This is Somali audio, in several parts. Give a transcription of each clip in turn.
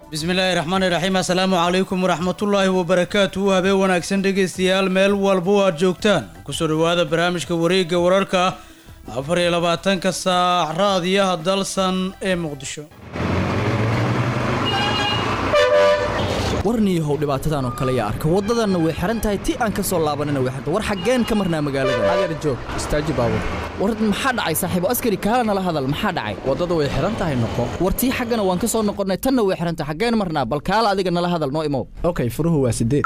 bismillaahi raxmaani raxiim assalaamu calaykum waraxmatullaahi wabarakaatu habeen wanaagsan dhegaystayaal meel walba aad joogtaan kusoo dhowaada barnaamijka wareegga wararka afar iyo labaatanka saac raadiyaha dalsan ee muqdisho warniyahow dhibaatadan oo kale yaa arka waddadanna way xihan tahay ti aan ka soo laabanina way xirta war xaggeen ka marnaa magaalada adeer joog istaaji baabur war maxaa dhacay saaxiibo askari kaala nala hadal maxaa dhacay waddada way xihan tahay noqo war tii xaggana waan ka soo noqonnay tanna way xihan tahay xaggeen marnaa bal kaala adiga nala hadal noo imow okay furuhu waa sideed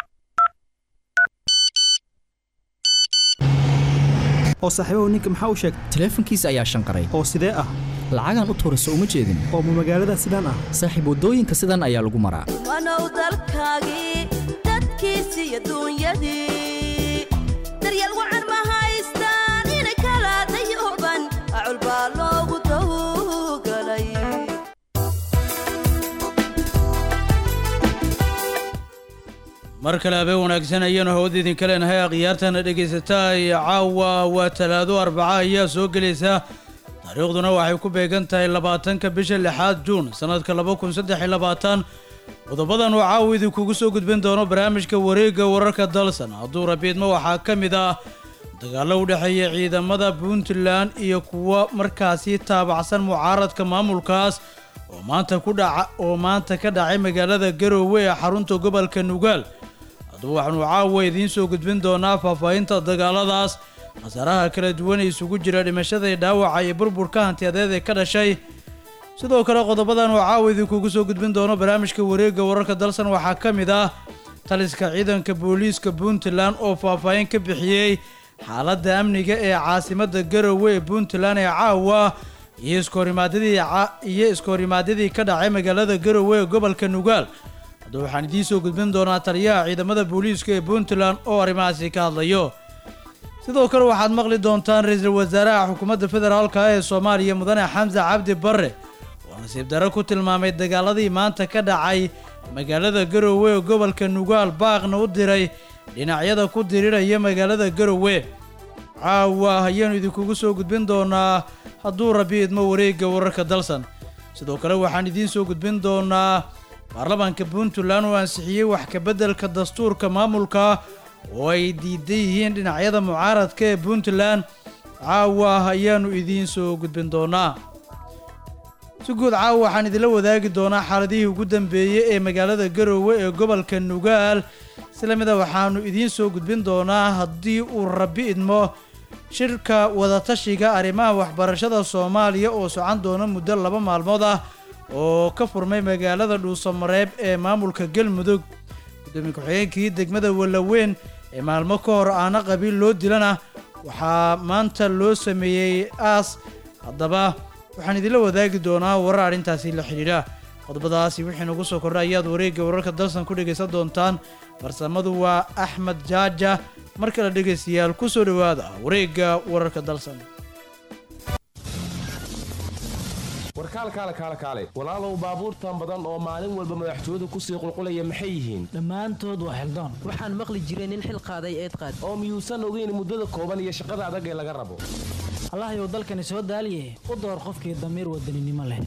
oo saaxiibahu ninka maxaa u sheegtay taleefankiisa ayaa shanqaray oo sidee ah lacagaan u tuurayso uma jeedin oo ma magaalada sidaan ah saaxiib waddooyinka sidan ayaa lagu maraa wanow dalkaagii dadkiisii iyo duunyadii daryeel wacan ma haystaan inay kala dayooban acul baa loogu dawgalay mar kale habeen wanaagsan ayaanu hawada idinka leenahay akhyaartana dhegaysataa iyo caawa waa talaado arbaca ayaa soo gelaysa taariikhduna waxay ku beegan tahay labaatanka bisha lixaad juun sannadka laba kun saddex iyo labaatan qodobadan oo caawa idinkugu soo gudbin doono barnaamijka wareegga wararka dalsan hadduu rabiidmo waxaa ka mid ah dagaallo u dhexeeya ciidamada puntland iyo kuwa markaasi taabacsan mucaaradka maamulkaas oo maanta ku dhaca oo maanta ka dhacay magaalada garoowe ee xarunta gobolka nugaal haddaba waxaanu caawa idiin soo gudbin doonaa faahfaahinta dagaaladaas khasaaraha kala duwan ee isugu jira dhimashada iyo dhaawaca iyo burburka hantiyadeed ee ka dhashay sidoo kale qodobadan oo caawa idinkugu soo gudbin doono barnaamijka wareegga wararka dalsan waxaa ka mid ah taliska ciidanka booliiska puntland oo faahfaahin ka bixiyey xaaladda amniga ee caasimadda garowe ee puntland ee caawa iyo iskohorimaadadii iyo iskohorimaadadii ka dhacay magaalada garowe ee gobolka nugaal haddaba waxaan idiin soo gudbin doonaa taliyaha ciidamada booliiska ee puntland oo arrimahaasi ka hadlayo sidoo kale waxaad maqli doontaan ra-iisul wasaaraha xukuumadda federaalka ee soomaaliya mudane xamse cabdi barre oo nasiib darro ku tilmaamay dagaaladii maanta ka dhacay magaalada garowe ee gobolka nugaal baaqna u diray dhinacyada ku diriraya magaalada garowe caawa ayaanu idinkugu soo gudbin doonaa hadduu rabi idmo wareegga wararka dalsan sidoo kale waxaan idiin soo gudbin doonaa baarlamaanka puntland oo ansixiyey wax kabeddelka dastuurka maamulka oo ay diidan yihiin dhinacyada mucaaradka ee puntland caawa ayaanu idiin soo gudbin doonaa si guud caawa waxaan idinla wadaagi doonaa xaaladihii ugu dambeeyey ee magaalada garoowe ee gobolka nugaal isla mida waxaanu idiin soo gudbin doonaa haddii uu rabi idmo shirka wadatashiga arrimaha waxbarashada soomaaliya oo socan doona muddo laba maalmood ah oo ka furmay magaalada dhuusamareeb ee maamulka galmudug gudoomiye ku-xigeenkii degmada wallaweyn ee maalmo ka hor aana qabiil loo dilana waxaa maanta loo sameeyey aas haddaba waxaan idinla wadaagi doonaa warar arrintaasi la xidhiidha qodobadaasi wixii nagu soo kordha ayaad wareegga wararka dalsan ku dhegaysan doontaan farsamadu waa axmed jaaja mar kale dhegaystayaal ku soo dhowaada wareegga wararka dalsan warkaalkaale kaale kaale walaalow baabuurtan badan oo maalin walba madaxtooyadu kusii qulqulaya maxay yihiin dhammaantood waa xildaan waxaan maqli jiray nin xil qaaday eed qaad oo miyuusan ogeyn muddada kooban iyo shaqada adag ee laga rabo allahayow dalkani soo daaliye u door qofkii damiir wadaninimo leh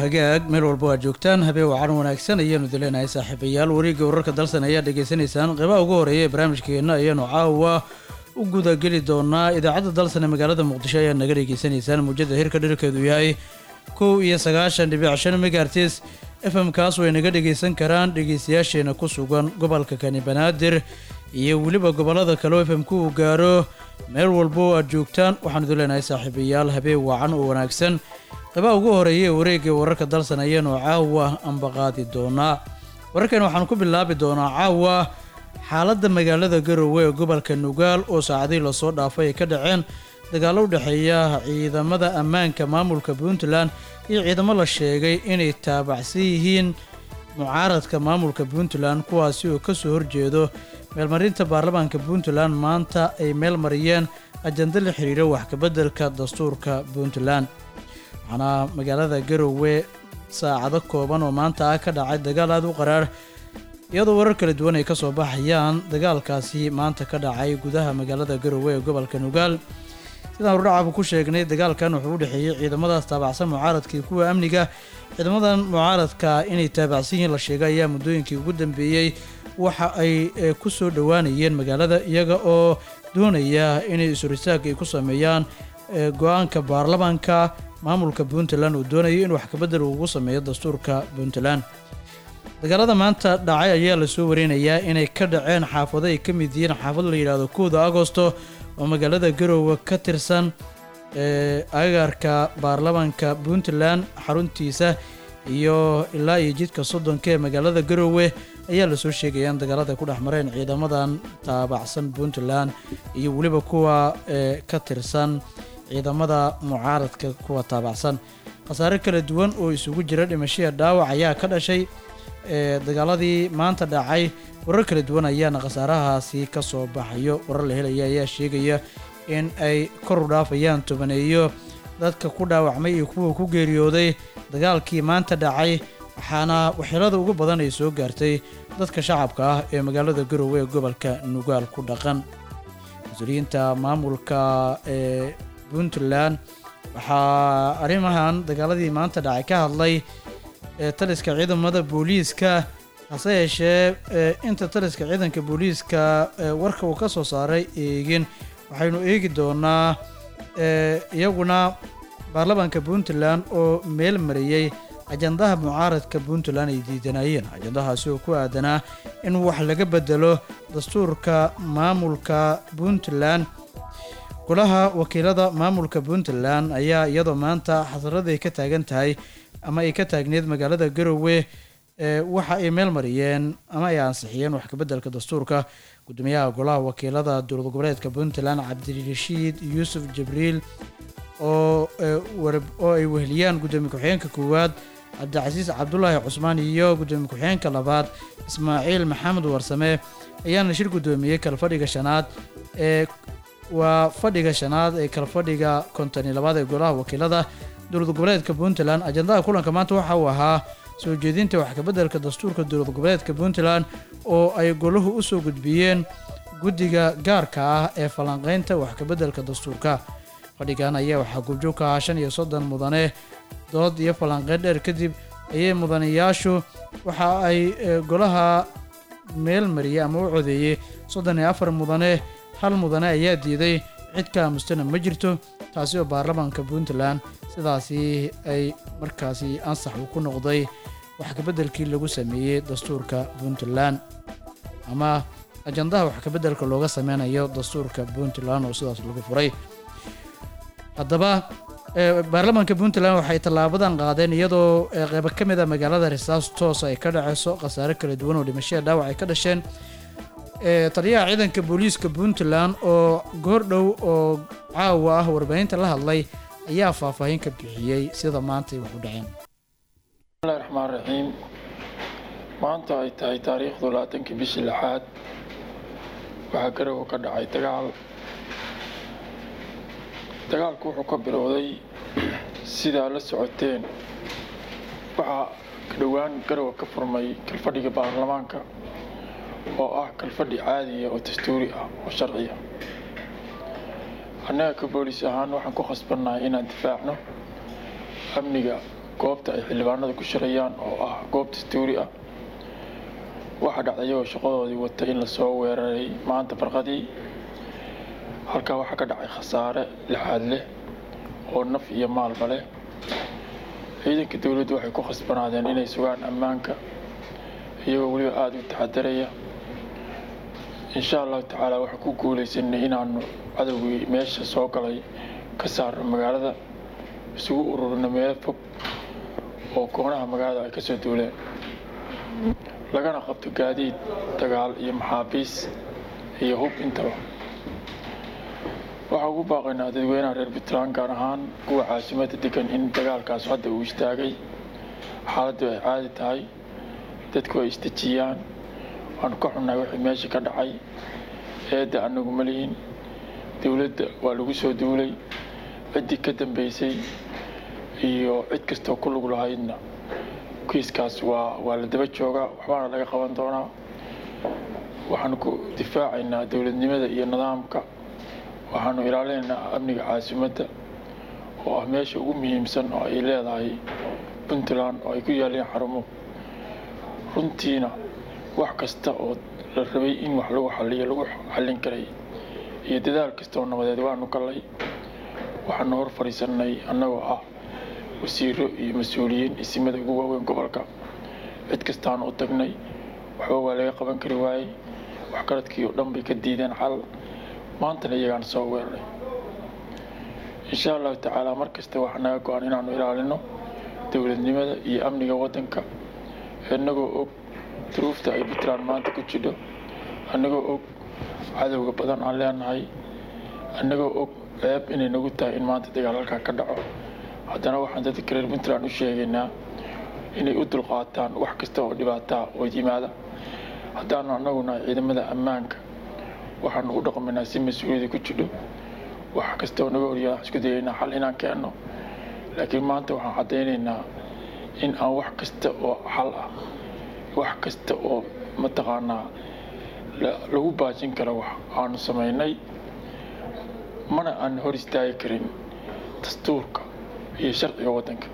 hagaag meel walba waa joogtaan habeen wacan wanaagsan ayaanu dileenahay saaxiibayaal wareegga wararka dalsan ayaa dhegaysanaysaan qeybaha ugu horeeya ee barnaamijkeena ayaanu caawa u gudageli doonaa idaacadda dalsan ee magaalada muqdisho ayaa naga dhegaysanaysaan muujada hirka dhirkeedu yahay kow iyo sagaashan dhibic shan megaartis f m kaas way naga dhegaysan karaan dhegaystayaasheena ku sugan gobolka kani banaadir iyo weliba gobollada kale oo f m ku uu gaaro meel walba oo aad joogtaan waxaanu dileenahay saaxiibayaal habeen wacan oo wanaagsan qeybaha ugu horeeya ee wareegga wararka dalsan ayaanu caawa ambaqaadi doonaa wararkan waxaan ku bilaabi doonaa caawa xaaladda magaalada garowe ee gobolka nugaal oo saacadihii lasoo dhaafay ay ka dhaceen dagaallo u dhexeeya ciidamada ammaanka maamulka puntland iyo ciidamo la sheegay inay taabacsan yihiin mucaaradka maamulka puntland kuwaasi oo ka soo horjeedo meelmarinta baarlamaanka puntland maanta ay meel mariyeen ajando la xiriira wax kabeddelka dastuurka puntland waxaana magaalada garowe saacado kooban oo maanta ah ka dhacay dagaal aada u qaraar iyadoo warar kala duwan ay ka soo baxayaan dagaalkaasi maanta ka dhacay gudaha magaalada garowe ee gobolka nugaal sidaan hordhacabu ku sheegnay dagaalkan wuxuu u dhexeeyey ciidamadaas taabacsan mucaaradka iyo kuwa amniga ciidamadan mucaaradka inay taabacsan yihiin la sheegay ayaa muddooyinkii ugu dambeeyey waxa ay ku soo dhowaanayeen magaalada iyaga oo doonaya inay isuristaag ay ku sameeyaan go-aanka baarlamaanka maamulka puntland uu doonayay in wax kabedel ugu sameeyo dastuurka puntland dagaalada maanta dhacay ayaa lasoo warinayaa inay ka dhaceen xaafado ay ka mid yihiin xaafad la yidhaahdo kowda agosto oo magaalada garowe ka tirsan agaarka baarlamaanka puntland xaruntiisa iyo ilaa iyo jidka soddonka ee magaalada garowe ayaa lasoo sheegaya in dagaalada ay ku dhex mareen ciidamadan taabacsan puntland iyo weliba kuwa ka tirsan ciidamada mucaaradka kuwa taabacsan khasaare kala duwan oo isugu jira dhimashaya dhaawac ayaa ka dhashay dagaaladii maanta dhacay warar kala duwan ayaana khasaarahaasi ka soo baxayo warar la helaya ayaa sheegaya in ay kor u dhaafayaan tobaneeyo dadka ku dhaawacmay iyo kuwa ku geeriyooday dagaalkii maanta dhacay waxaana waxyeelada ugu badan ay soo gaartay dadka shacabka ah ee magaalada garowe ee gobolka nugaal ku dhaqan mas-uuliyiinta maamulka ee puntland waxaa arrimahan dagaaladii maanta dhacay ka hadlay taliska ciidamada booliiska hase yeeshee inta taliska ciidanka booliiska warka uu ka soo saaray eegin waxaynu eegi doonaa iyaguna baarlamaanka puntland oo meel mariyey ajandaha mucaaradka puntland ay diidanayeen ajandahaasi oo ku aadanaa in wax laga bedelo dastuurka maamulka puntland golaha wakiilada maamulka puntland ayaa iyadoo maanta xasarada ay ka taagan tahay ama ay ka taagneed magaalada garowe waxa ay meel mariyeen ama ay ansixiyeen wax kabeddelka dastuurka gudoomiyaha golaha wakiilada dowlad goboleedka puntland cabdirashiid yuusuf jibriil oo oo ay weheliyaan gudoomiye ku-xigeenka koowaad cabdicasiis cabdulaahi cusmaan iyo gudoomiye ku-xigeenka labaad ismaaciil maxamed warsame ayaana shir gudoomiyey kalfadhiga shanaad ee waa fadhiga shanaad ee kalfadhiga konton iyo labaad ee golaha wakiilada dowlad goboleedka puntland ajandaha kulanka maanta waxa uu ahaa soo jeedinta wax kabeddelka dastuurka dowlad goboleedka puntland oo ay golahu u soo gudbiyeen guddiga gaarka ah ee falanqeynta wax kabeddelka dastuurka fadhigan ayaa waxaa gubjoog ka ahaa shan iyo soddon mudane dood iyo falanqeyn dheer kadib ayay mudanayaashu waxa ay golaha meel mariyey ama u codeeyey soddon iyo afar mudane hal mudane ayaa diiday cid ka aamustana ma jirto taasi oo baarlamaanka puntland sidaasi ay markaasi ansax uu ku noqday wax kabeddelkii lagu sameeyey dastuurka puntland ama ajandaha wax kabeddelka looga sameynayo dastuurka puntland oo sidaas lagu furay haddaba baarlamaanka puntland waxay tallaabadan qaadeen iyadoo qeybo ka mid a magaalada risaas toos ay ka dhaceyso khasaare kala duwan oo dhimashada dhaawac ay ka dhasheen taliyaha ciidanka booliiska puntland oo goor dhow oo caawa ah warbaahinta la hadlay ayaa faahfaahin ka bixiyey sida maantay wax u dhaceen bismillahi raxmaan raxiim maanta ay tahay taariikhdu labaatankii bishii lixaad waxaa garowe ka dhacay dagaal dagaalku wuxuu ka bilowday sidaa la socoteen waxaa ka dhowaan garowe ka furmay kalfadhiga baarlamaanka oo ah kalfadhi caadiya oo dastuuri ah oo sharciya annaga ka booliis ahaan waxaan ku khasbannahay inaan difaacno amniga goobta ay xildhibaanada ku shirayaan oo ah goob dastuuri ah waxaa dhacday iyagoo shaqadoodii wata in lasoo weeraray maanta barqadii halkaa waxaa ka dhacay khasaare lixaad leh oo naf iyo maalba leh ciidanka dowladdu waxay ku khasbanaadeen inay sugaan ammaanka iyagoo weliba aada u taxadaraya insha allahu tacaala waxaan ku guulaysanay inaanu cadowgii meesha soo galay ka saarno magaalada isugu ururino meelo fog oo koonaha magaalada ay kasoo duuleen lagana qabto gaadiid dagaal iyo maxaabiis iyo hub intaba waxaa ugu baaqaynaa dadweynaha reer puntland gaar ahaan kuwa caasimada degan in dagaalkaas hadda uu istaagay xaaladdu ay caadi tahay dadku ay isdejiyaan waanu ka xunnahay wixii meesha ka dhacay eedda anagu ma lihin dowladda waa lagu soo duulay ciddii ka dambeysay iyo cid kastoo ku lug lahaydna kiiskaas waa waa la daba joogaa waxbaana laga qaban doonaa waxaanu ku difaacaynaa dowladnimada iyo nidaamka waxaanu ilaalinaynaa amniga caasimadda oo ah meesha ugu muhiimsan oo ay leedahay puntland oo ay ku yaaleen xarumo runtiina wax kasta oo la rabay in wax lagu xaliyo lagu xallin karay iyo dadaal kasta oo nabadeed waanu gallay waxaanu hor fadhiisanay annagoo ah wasiiro iyo mas-uuliyiin isimada ugu waaweyn gobolka cid kastaanu u tagnay waxba waa laga qaban kari waayey waxgaradkii oo dhan bay ka diideen xal maantana iyagaan soo weeraray insha allahu tacaala mar kasta waxaa naga go-an inaanu ilaalino dowladnimada iyo amniga waddanka innagoo og duruufta ay puntland maanta ku jidho annagoo og cadowga badan aan leenahay annagoo og ceeb inay nagu tahay in maanta dagaal halkaa ka dhaco haddana waxaan dadka reer puntland u sheegaynaa inay u dulqaataan wax kasta oo dhibaataa oo yimaada haddaanu annagu nahay ciidamada ammaanka waxaanu u dhaqmaynaa si mas-uuliyada ku jidho wax kasta oo naga horyaada waxaan isku dayaynaa xal inaan keenno laakiin maanta waxaan caddaynaynaa in aan wax kasta oo xal ah wax kasta oo mataqaanaa lagu baajin karo wax aanu samaynay mana aan hor istaagi karin dastuurka iyo sharciga waddanka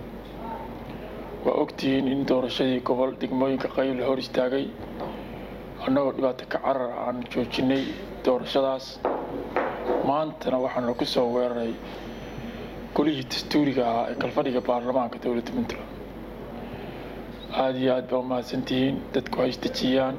waa ogtihiin in doorashadii gobol degmooyinka qayb la hor istaagay annagoo dhibaato ka carar aan joojinay doorashadaas maantana waxaana ku soo weeraray golihii dastuuriga ahaa ee kalfadhiga baarlamaanka dowladda puntland aada iyo aad baa umahadsantihiin dadku ha isdejiyaan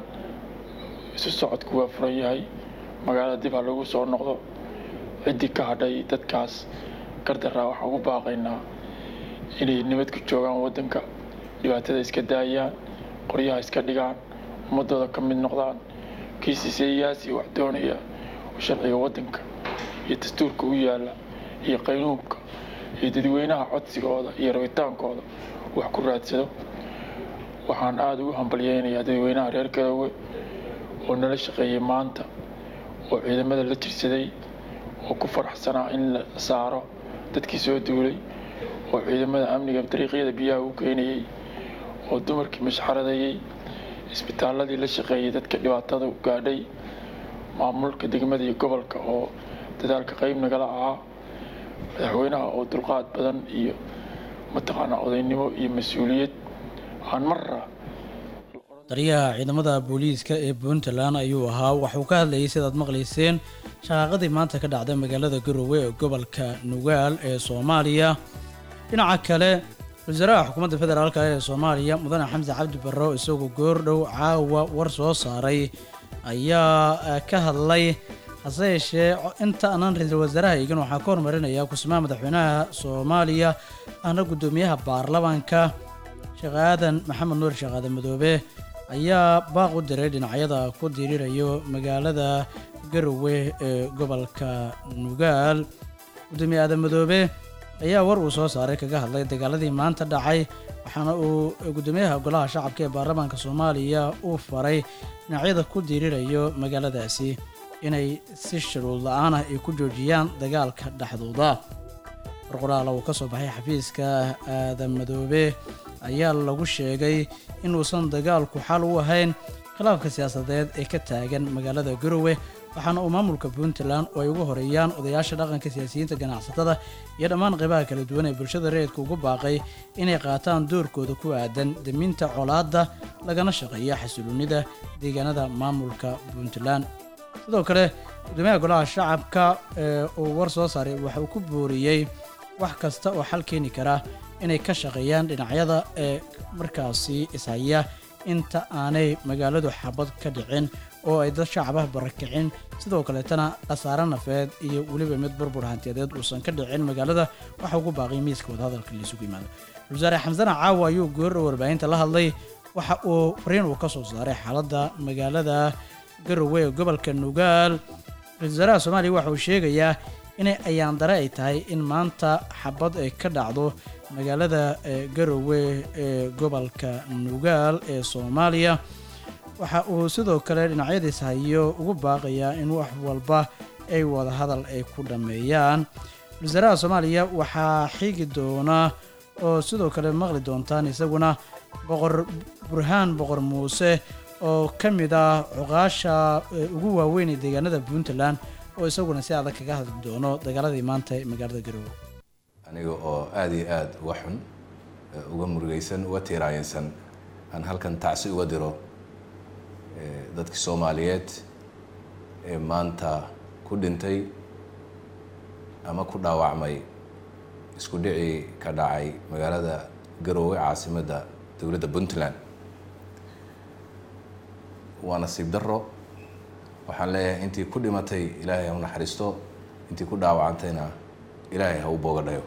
isu socodku waa furan yahay magaalada dib ha lagu soo noqdo ciddii ka hadhay dadkaas gardaraa waxaan ugu baaqaynaa inay nabad ku joogaan waddanka dhibaatada iska daayaan qoryaha iska dhigaan ummadooda ka mid noqdaan kiisiseeyaasi wax doonaya oo sharciga waddanka iyo dastuurka u yaalla iyo qaynuubka iyo dadweynaha codsigooda iyo rabitaankooda wax ku raadsado waxaan aada ugu hambalyeynayaa dadweynaha reer garowe oo nala shaqeeyay maanta oo ciidamada la jirsaday oo ku faraxsanaa in la saaro dadkii soo duulay oo ciidamada amniga dariiqyada biyaha u geynayay oo dumarkii mashxaradayay isbitaaladii la shaqeeyay dadka dhibaatada gaadhay maamulka degmada iyo gobolka oo dadaalka qayb nagala ahaa madaxweynaha oo dulqaad badan iyo mataqaanaa odaynimo iyo mas-uuliyad aan marra taliyaha ciidamada booliiska ee puntland ayuu ahaa waxuu ka hadlayay sidaad maqlayseen shaqaaqadii maanta ka dhacday magaalada garowe ee gobolka nugaal ee soomaaliya dhinaca kale wasaaraha xukuumadda federaalk ee soomaaliya mudane xamse cabdi barro isagoo goordhow caawa war soo saaray ayaa ka hadlay hase yeeshee inta aanan ra-iisul wasaaraha eegin waxaa ka hormarinaya kusimaha madaxweynaha soomaaliya ahna guddoomiyaha baarlamaanka sheekh aadan maxamed nuur sheekh aadan madoobe ayaa baaq u diray dhinacyada ku diririrayo magaalada garowe ee gobolka nugaal guddoomiye aadan madoobe ayaa war uu soo saaray kaga hadlay dagaaladii maanta dhacay waxaana uu guddoomiyaha golaha shacabka ee baarlamaanka soomaaliya uu faray dhinacyada ku diririrayo magaaladaasi inay si shuruud la-aan ah ay ku joojiyaan dagaalka dhexdooda warqoraala uu ka soo baxay xafiiska aadan madoobe ayaa lagu sheegay inuusan dagaalku xal u ahayn khilaafka siyaasadeed ee ka taagan magaalada garowe waxaana uu maamulka puntland oo ay ugu horeeyaan odayaasha dhaqanka siyaasiyiinta ganacsatada iyo dhammaan qeybaha kala duwan ee bulshada rayidka ugu baaqay inay qaataan doorkooda ku aadan deminta colaadda lagana shaqeeya xasiloonida deegaanada maamulka puntland sidoo kale gudoomiyaha golaha shacabka ee uu war soo saaray waxa uu ku booriyey wax kasta oo xal keeni kara inay ka shaqeeyaan dhinacyada ee markaasi ishaya inta aanay magaaladu xabad ka dhicin oo ay dad shacabah barakicin sidoo kaleetana khasaare nafeed iyo weliba mid burbur hantiyadeed uusan ka dhicin magaalada waxa ugu baaqay miiska wadahadalka laysugu yimaado wasaare xamsana caawa ayuu goorra warbaahinta la hadlay waxa uu fariin uu ka soo saaray xaaladda magaalada garowe ee gobolka nugaal ra-isul wasaaraha soomaaliya waxa uu sheegayaa inay ayaandare ay tahay in maanta xabad ay ka dhacdo magaalada garowe ee gobolka nugaal ee soomaaliya waxa uu sidoo kale dhinacyadiis hayo ugu baaqayaa in wax walba ay wada hadal ay ku dhammeeyaan wasaaraha soomaaliya waxaa xigi doona oo sidoo kale maqli doontaan isaguna boqor burhaan boqor muuse oo ka mid ah cuqaasha ugu waaweyn ee deegaanada puntland oo isaguna si adag kaga hadli doono dagaaladii maanta ee magaalada garowe aniga oo aada iyo aada uga xun uga murugaysan uga tiiraayinsan aan halkan tacsi uga diro dadkii soomaaliyeed ee maanta ku dhintay ama ku dhaawacmay isku dhicii ka dhacay magaalada garoowe caasimadda dowladda puntland waa nasiib daro waxaan leeyahay intii ku dhimatay ilaahay ha u naxariisto intii ku dhaawacantayna ilaahay ha u boogadhayo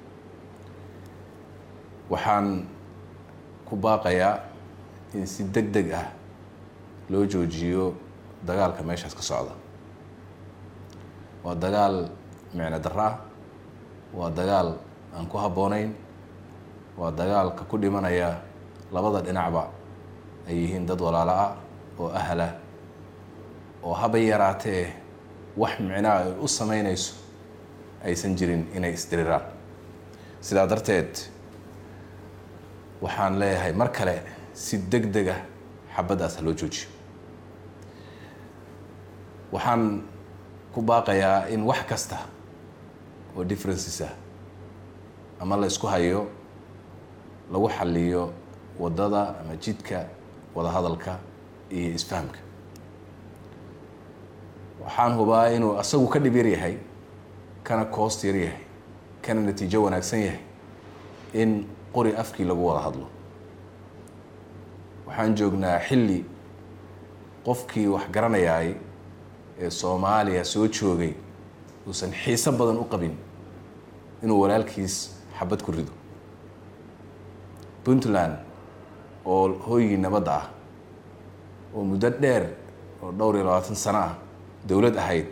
waxaan ku baaqayaa in si deg deg ah loo joojiyo dagaalka meeshaas ka socda waa dagaal micno darro ah waa dagaal aan ku habboonayn waa dagaalka ku dhimanaya labada dhinacba ay yihiin dad walaalo ah oo ahlah oo habay yaraatee wax micnaha ay u sameynayso aysan jirin inay isdiriraan sidaa darteed waxaan leeyahay mar kale si deg deg ah xabaddaas ha loo joojiyo waxaan ku baaqayaa in wax kasta oo differences ah ama la isku hayo lagu xaliyo waddada ama jidka wadahadalka iyo isfahamka waxaan hubaa inuu asagu ka dhib yar yahay kana koost yar yahay kana natiijo wanaagsan yahay in qori afkii lagu wada hadlo waxaan joognaa xilli qofkii wax garanayaay ee soomaaliya soo joogay uusan xiiso badan u qabin inuu walaalkiis xabad ku rido puntland oo hooygii nabadda ah oo muddo dheer oo dhowr iyo labaatan sano ah dowlad ahayd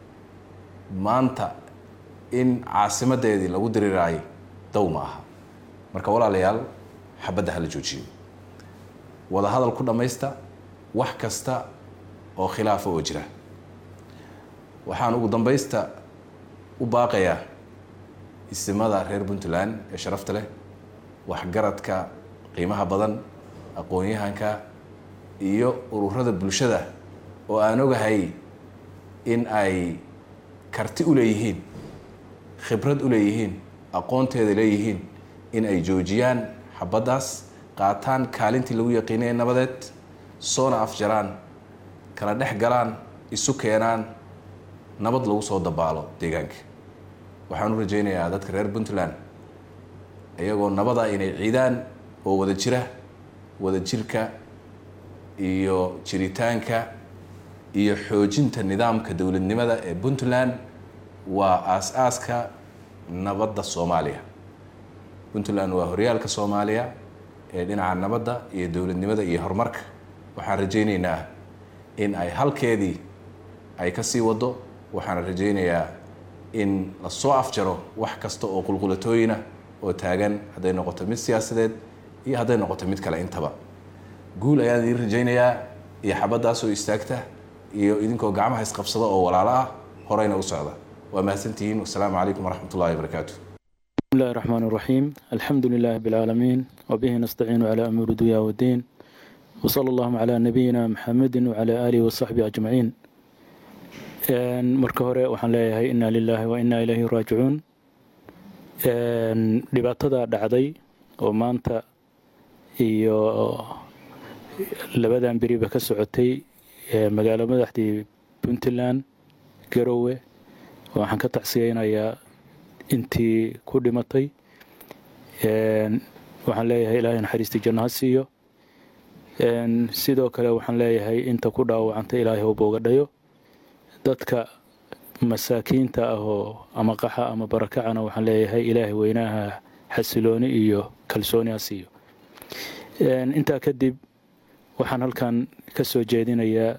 maanta in caasimadeedii lagu diriraayo dow ma aha marka walaalayaal xabadda hala joojiyo wada hadal ku dhammaysta wax kasta oo khilaafa oo jira waxaan ugu dambaysta u baaqayaa isimada reer puntland ee sharafta leh waxgaradka qiimaha badan aqoon-yahanka iyo ururada bulshada oo aan ogahay in ay karti u leeyihiin khibrad u leeyihiin aqoonteeda leeyihiin in ay joojiyaan xabaddaas qaataan kaalintii lagu yaqiinaya nabadeed soona afjaraan kala dhex galaan isu keenaan nabad lagu soo dabaalo deegaanka waxaan u rajaynayaa dadka reer puntland iyagoo nabada inay ciidaan oo wada jira wada jirka iyo jiritaanka iyo xoojinta nidaamka dowladnimada ee puntland waa aas-aaska nabadda soomaaliya puntland waa horyaalka soomaaliya ee dhinaca nabadda iyo dowladnimada iyo horumarka waxaan rajaynaynaa in ay halkeedii ay ka sii wado waxaan rajaynayaa in lasoo afjaro wax kasta oo qulqulatooyina oo taagan hadday noqoto mid siyaasadeed iyo hadday noqoto mid kale intaba guul ayaan idiin rajaynayaa iyo xabaddaasoo istaagta iyo idinkoo gacmaha isqabsada oo walaalo ah horeyna u socda waa mahadsantihiin wasalaamu calaykum waraxmat ullahi wabarakaatu بسم الله الرحمن الرحيم الحمد لله بالعالمين وبه نستعين على أمور الدنيا والدين وصلى الله على نبينا محمد وعلى آله وصحبه أجمعين marka hore waxaan leeyahay inaa lilaahi wa inaa ilayhi raajicuun dhibaatada dhacday oo maanta iyo labadan beriba ka socotay magaalo madaxdii puntland garowe waxaan ka tacsiyeynayaa intii ku dhimatay waxaan leeyahay ilaahay naxariistii janno ha siiyo sidoo kale waxaan leeyahay inta ku dhaawacantay ilaahay u boogadhayo dadka masaakiinta ah oo ama qaxa ama barakacana waxaan leeyahay ilaahay weynaha xasilooni iyo kalsooni ha siiyo intaa kadib waxaan halkan ka soo jeedinayaa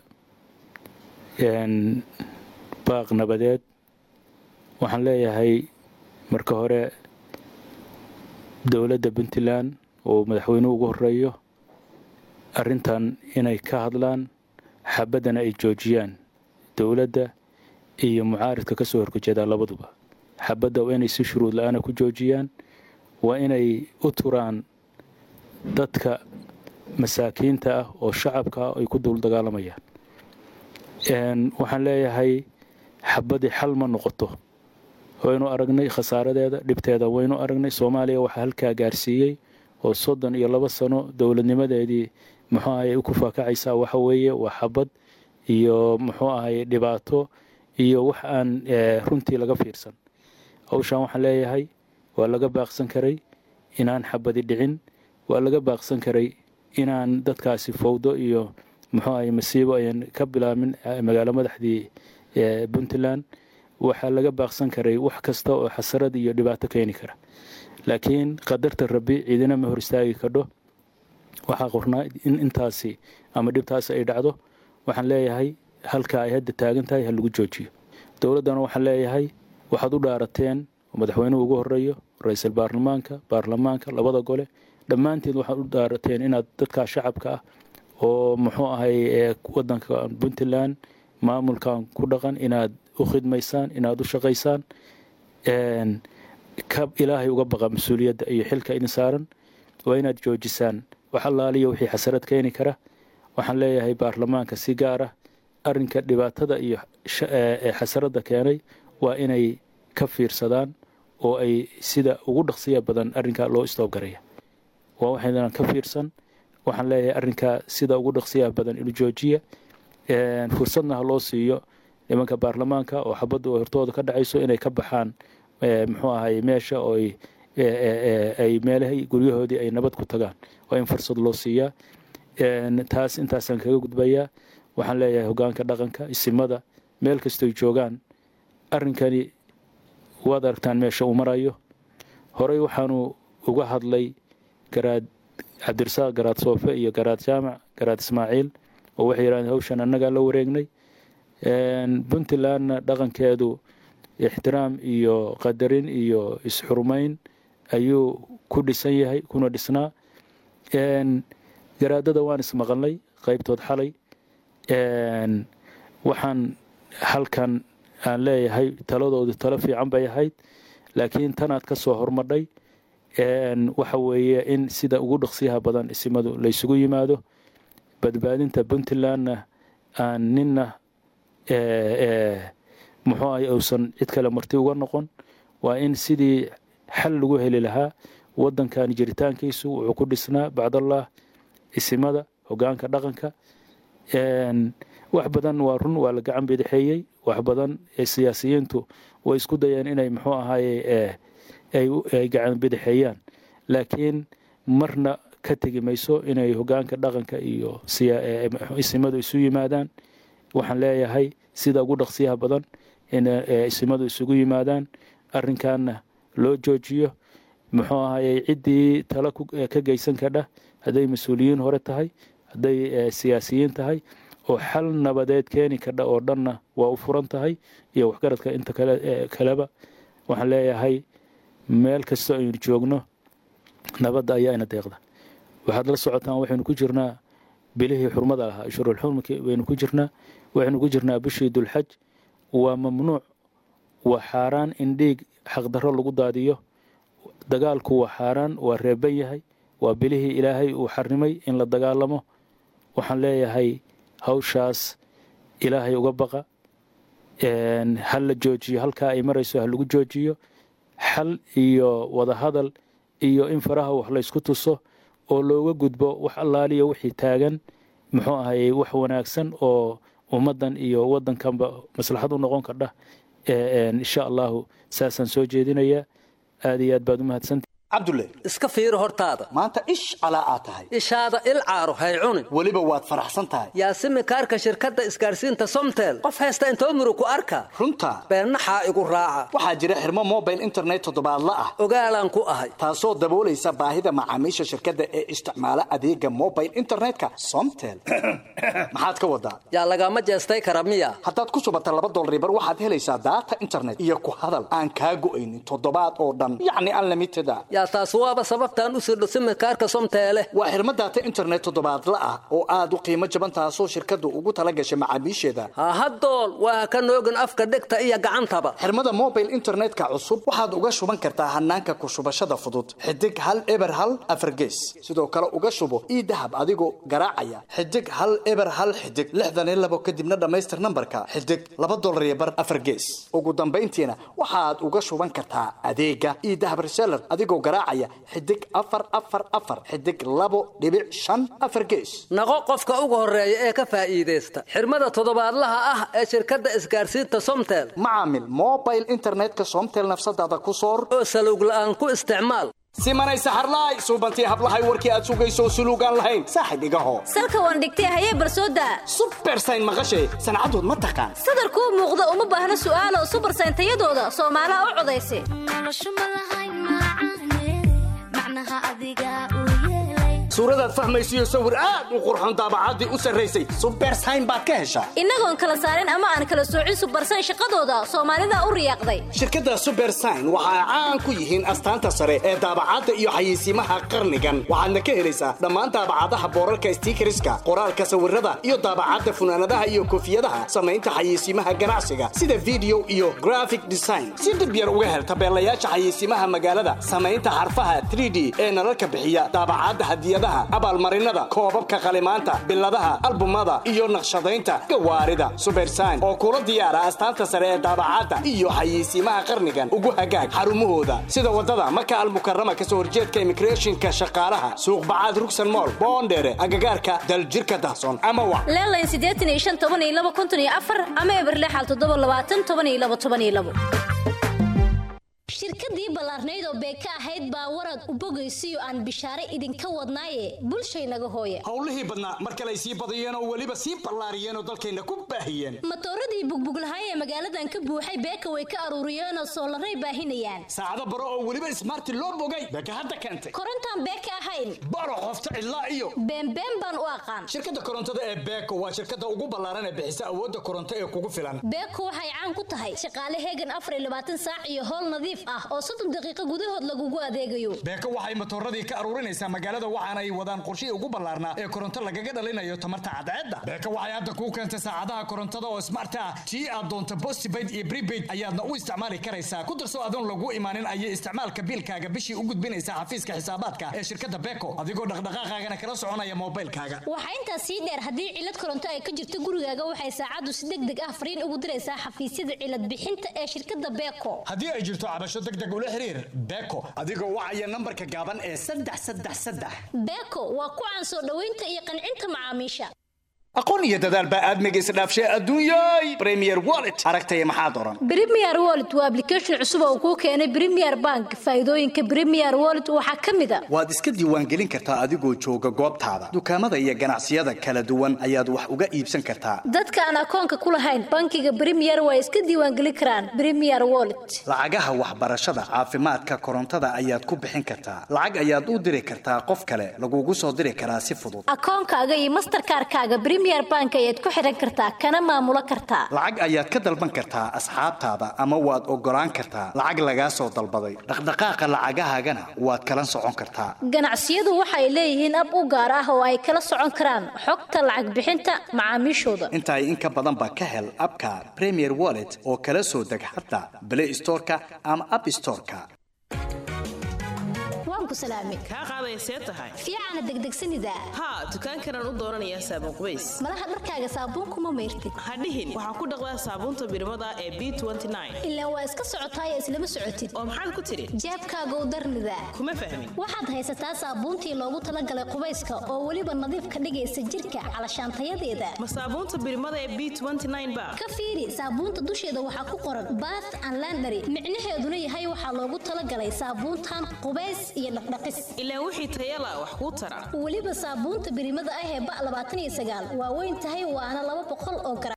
baaq nabadeed waxaan leeyahay marka hore dowladda puntland oo madaxweynuhu ugu horeeyo arrintan inay ka hadlaan xabaddana ay joojiyaan dowladda iyo mucaaridka ka soo horjeedaa labaduba xabadda waa inay si shuruud la-aana ku joojiyaan waa inay u turaan dadka masaakiinta ah oo shacabka ah ay ku duul dagaalamayaan waxaan leeyahay xabaddii xal ma noqoto waynu aragnay khasaaradeeda dhibteeda waynu aragnay soomaaliya waxaa halkaa gaarsiiyey oo soddon iyo laba sano dowladnimadeedii muxuu ahay ku faakacaysaa waxa weeye waa xabad iyo muxuu ahay dhibaato iyo wax aan runtii laga fiirsan hawshan waxaan leeyahay waa laga baaqsan karay inaan xabadi dhicin waa laga baaqsan karay inaan dadkaasi fowdo iyo muxuu ahay masiibo ayan ka bilaabin magaalo madaxdii puntland waxaa laga baaqsan karay wax kasta oo xasarad iyo dhibaato keeni kara laakiin qadarta rabbi ciidina ma hor istaagi kadho waxaa qornaa in intaasi ama dhibtaasi ay dhacdo waxaan leeyahay halka ay hadda taagan tahay ha lagu joojiyo dowladdana waxaan leeyahay waxaad u dhaarateen oo madaxweynuhu ugu horeeyo ra-iisul baarlamaanka baarlamaanka labada gole dhammaanteed waxaad u dhaarateen inaad dadkaa shacabka ah oo muxuu ahay wadanka puntland maamulkan ku dhaqan inaad u khidmaysaan inaad u shaqaysaan ka ilaahay uga baqa mas-uuliyadda iyo xilka idin saaran waa inaad joojisaan wax allaaliya wixii xasarad keeni kara waxaan leeyahay baarlamaanka si gaar ah arrinka dhibaatada iyo xasaradda keenay waa inay ka fiirsadaan oo ay sida ugu dhaqsiya badan arrinkaa loo istoobgaraya waa waxaynan ka fiirsan waxaan leeyahay arrinkaa sida ugu dhaqsiyaha badan inu joojiya fursadna ha loo siiyo nimanka baarlamaanka oo xabaddu hortooda ka dhacayso inay ka baxaan muxuu ahay meesha oo ay meelahay guryahoodii ay nabad ku tagaan waa in fursad loo siiyaa taas intaasaan kaga gudbayaa waxaan leeyahay hogaanka dhaqanka isimada meel kastoy joogaan arrinkani waad aragtaan meesha uu marayo horey waxaanu uga hadlay garaad cabdirasaaq garaad soofe iyo garaad jaamac garaad ismaaciil oo waxay yidhahdeen hawshan annagaa la wareegnay puntlandna dhaqankeedu ixtiraam iyo qadarin iyo isxurmayn ayuu ku dhisan yahay kuna dhisnaa garaadada waan ismaqalnay qaybtood xalay waxaan halkan aan leeyahay taladoodu talo fiican bay ahayd laakiin tanaad ka soo hormadhay waxa weeye in sida ugu dhaqsiyaha badan isimadu laysugu yimaado badbaadinta puntlandna aan ninna muxuu ahay uusan cid kale marti uga noqon waa in sidii xal lagu heli lahaa waddankan jiritaankiisu wuxuu ku dhisnaa bacdallah isimada hogaanka dhaqanka wax badan waa run waa la gacan bidixeeyey wax badan siyaasiyiintu way isku dayeen inay muxuu ahaye ay gacan bidixeeyaan laakiin marna ka tegi mayso inay hogaanka dhaqanka iyo isimadu isu yimaadaan waxaan leeyahay sida ugu dhaqsiyaha badan in isimadu isugu yimaadaan arrinkaana loo joojiyo muxuu ahaye ciddii talo ka geysan kadha hadday mas-uuliyiin hore tahay hadday siyaasiyiin tahay oo xal nabadeed keeni kadha oo dhanna waa u furan tahay iyo waxgaradka inta kaleba waxaan leeyahay meel kastoo aynu joogno nabadda ayaa ina deeqda waxaad la socotaan waxaynu ku jirnaa bilihii xurmada lahaa ashurulxurmki baynu ku jirnaa waxaynu ku jirnaa bishii dulxaj waa mamnuuc waa xaaraan in dhiig xaqdarro lagu daadiyo dagaalku waa xaaraan waa reeban yahay waa bilihii ilaahay uu xarimay in la dagaalamo waxaan leeyahay hawshaas ilaahay uga baqa een, ha la joojiyo halkaa ay marayso ha lagu joojiyo xal iyo wadahadal iyo in faraha wax laysku tuso oo looga gudbo wax allaaliya wixii taagan muxuu ahayey wax wanaagsan oo ummaddan iyo waddankanba maslaxad u noqon kardha Ee, een, insha allahu saasaan soo jeedinayaa aad iyo aad baad u mahadsanta cabdulle iska fiiri hortaada maanta ish calaa aad tahay ishaada il caaro hay cunin weliba waad faraxsan tahay yaasimi kaarka shirkadda isgaarsiinta somtel qof haysta intoo murug ku arka runta beennaxaa igu raaca waxaa jira xirmo mobile internet toddobaadla ah ogaalaan ku ahay taasoo daboolaysa baahida macaamiisha shirkadda ee isticmaala adeega mobile internetka somtel maxaad ka wadaa yaa lagama jeestay kara miya haddaad ku shubata laba dolaribar waxaad helaysaa daata internet iyo ku hadal aan kaa go'aynin toddobaad oo dhan yacni unlimited a yaa taas waaba sababtaan u sirdho simikaarka somteele waa xirmo daata internet toddobaadla ah oo aad u qiimo jaban taasoo shirkaddu ugu tala gashay macaamiisheeda hahadool waa ka noogin afka dhegta iyo gacantaba xirmada mobile internetka cusub waxaad uga shuban kartaa hanaanka ku shubashada fudud xidig hal eber hal afargees sidoo kale uga shubo ii dahab adigoo garaacaya xidig hal eber hal xidig lixdan iyo labo kadibna dhammaystir nambarka xidig laba dolar iyo bar afar gees ugu dambayntiina waxaad uga shuban kartaa adeega ii dahab reseller adigoo garaacaya xidig afar afar afar xidig labo dhibic shan afar gees naqo qofka ugu horeeya ee ka faa'iidaysta xirmada toddobaadlaha ah ee shirkadda isgaarsiinta somtel macaamil mobile internetka somtel nafsadaada ku soor oo salowg la'aan ku isticmaal simanay saxarlaay suubantii hablahay warkii aad sugayso suluugaan lahayn saaxib igaho salka waan dhigtay hayee barsooda subersayn maqashay sancadood ma taqaan sadar kuu muuqda uma baahna su'aalo subarsayn tayadooda soomaalaha u codaysa suuradaad fahmaysiyo sawir aad u qurxoon daabacaddii u sarraysay subersayn baad ka heshaa innagoon kala saarin ama aan kala soocin subarsayn shaqadooda soomaalida u riyaaqday shirkadda subersign waxa ay caan ku yihiin astaanta sare ee daabacadda iyo xayeysiimaha qarnigan waxaadna ka helaysaa dhammaan daabacadaha boorarka stiikariska qoraalka sawirada iyo daabacadda funaanadaha iyo koofiyadaha samaynta xayeysiimaha ganacsiga sida video iyo graphic design si dib yar uga hel tabeelayaasha xayeysiimaha magaalada samaynta xarfaha 3d ee nalalka bixiya daabacadda hadiyadaha abaalmarinada koobabka qalimaanta biladaha albumada iyo naqshadaynta gawaarida subersign oo kula diyaara astaanta sare ee daabacadda iyo xayeysiimaha qarnigan ugu hagaag xarumahooda sida wadada maka almukarama kasoo horjeedka immigrationka shaqaalaha suuq bacaad rugsan mool boondheere agagaarka daljirka dahsoon ama wa leelayn siddeetan iyo shan toban iyo laba konton iyo afar ama eber lixal toddoba labaatan toban iyo laba toban iyo labo shirkadii ballaarnayd oo beeka ahayd baa warad u bogaysiyo aan bishaare idinka wadnaaye bulshaynaga hooya howlihii badnaa mar kale ay sii badiyeen oo weliba sii ballaariyeen oo dalkayna ku baahiyeen matooradii bugbuglahaay ee magaaladan ka buuxay beeka way ka aruuriyeenoo soolaray baahinayaan saacado baro oo weliba ismaarti loo bogay beeka hadda keentay korontaan beeka ahayn baro qofta cidlaa iyo beenbeen baan u aqaan shirkadda korontada ee beeko waa shirkadda ugu ballaaran ee bixisa awoodda koronto ee kugu filan beeko waxay caan ku tahay shaqaale heegan afar iyo labaatan saac iyo howl nadiif ah oo soddon daqiiqo gudahood lagugu adeegayo beeko waxay matooradii ka aruurinaysaa magaalada waxaana ay wadaan qorshihii ugu ballaarnaa ee koronto lagaga dhalinayo tamarta cadceedda beeko waxay hadda kuu keentay saacadaha korontada oo smart ah tii aad doonto postpaid iyo prepaid ayaadna u isticmaali karaysaa ku darso adoon lagu imaanin ayay isticmaalka biilkaaga bishii u gudbinaysaa xafiiska xisaabaadka ee shirkadda beeko adigoo dhaqdhaqaaqaagana kala soconaya moobilkaaga waxaa intaas sii dheer haddii cilad koronto ay ka jirto gurigaaga waxay saacaddu si deg deg ah fariin ugu diraysaa xafiisyada cilad bixinta ee shirkadda beeko haddii ay jirto cabasho deg deg ula xiriir beeko adigoo wacaya nambarka gaaban ee saddex saddex saddex beeko waa ku caan soo dhoweynta iyo qancinta macaamiisha aqoon iyo dadaal baa aadmiga isdhaafshay adduunyay premier wallet aragtaya maxaad oran Premier Wallet waa application cusub oo kuu keenay Premier Bank. Faa'iidooyinka Premier Wallet waxaa ka mid ah waad iska diiwaangelin kartaa adigoo jooga goobtaada dukaamada iyo ganacsiyada kala duwan ayaad wax uga iibsan kartaa dadka aan akoonka ku lahayn bankiga Premier waa iska diiwaangelin karaan Premier Wallet. lacagaha waxbarashada caafimaadka korontada ayaad ku bixin kartaa lacag ayaad u diri kartaa qof kale lagugu soo diri karaa si fudud akoonkaaga iyo mastercard-kaaga Premier Bank ayaad ku xiran kartaa kana maamulo kartaa lacag ayaad ka dalban kartaa asxaabtaada ama waad ogolaan kartaa lacag lagaa soo dalbaday dhaqdhaqaaqa lacagahaagana waad kala socon kartaa ganacsiyadu waxay leeyihiin ab u gaar ah oo ay kala socon karaan xogta lacag bixinta macaamiishooda intaa in ka badan ba ka hel abka premier wallet oo kala soo deg xataa play storeka ama app storeka waan ku ku salaamay kaa qaadaya see tahay fiicana degdegsanida haa dukaankanaan u dooranayaa saabuun qubays malaha dharkaaga saabuun kuma mayrtid ha dhihin waxaa ku dhaqdaa saabuunta birmada ee b ilaa waa iska socotaayee islama socotid oo maxaad ku tidhi jeebkaagow darnida kuma fahmin waxaad haysataa saabuuntii loogu talagalay qubayska oo weliba nadiif ka dhigaysa jirka calashaantayadeeda ma saabuunta birmada ee b ba ka fiiri saabuunta dusheeda waxaa ku qoran bath and landary micnaheeduna yahay waxaa loogu talagalay saabuuntan qubays iyo dhaqdhaqis ilaa wixii tayala wax kuu tara weliba saabuunta birimada ah ee ba labaatan iyo sagaal waa weyn tahay waana laba boqol oo garan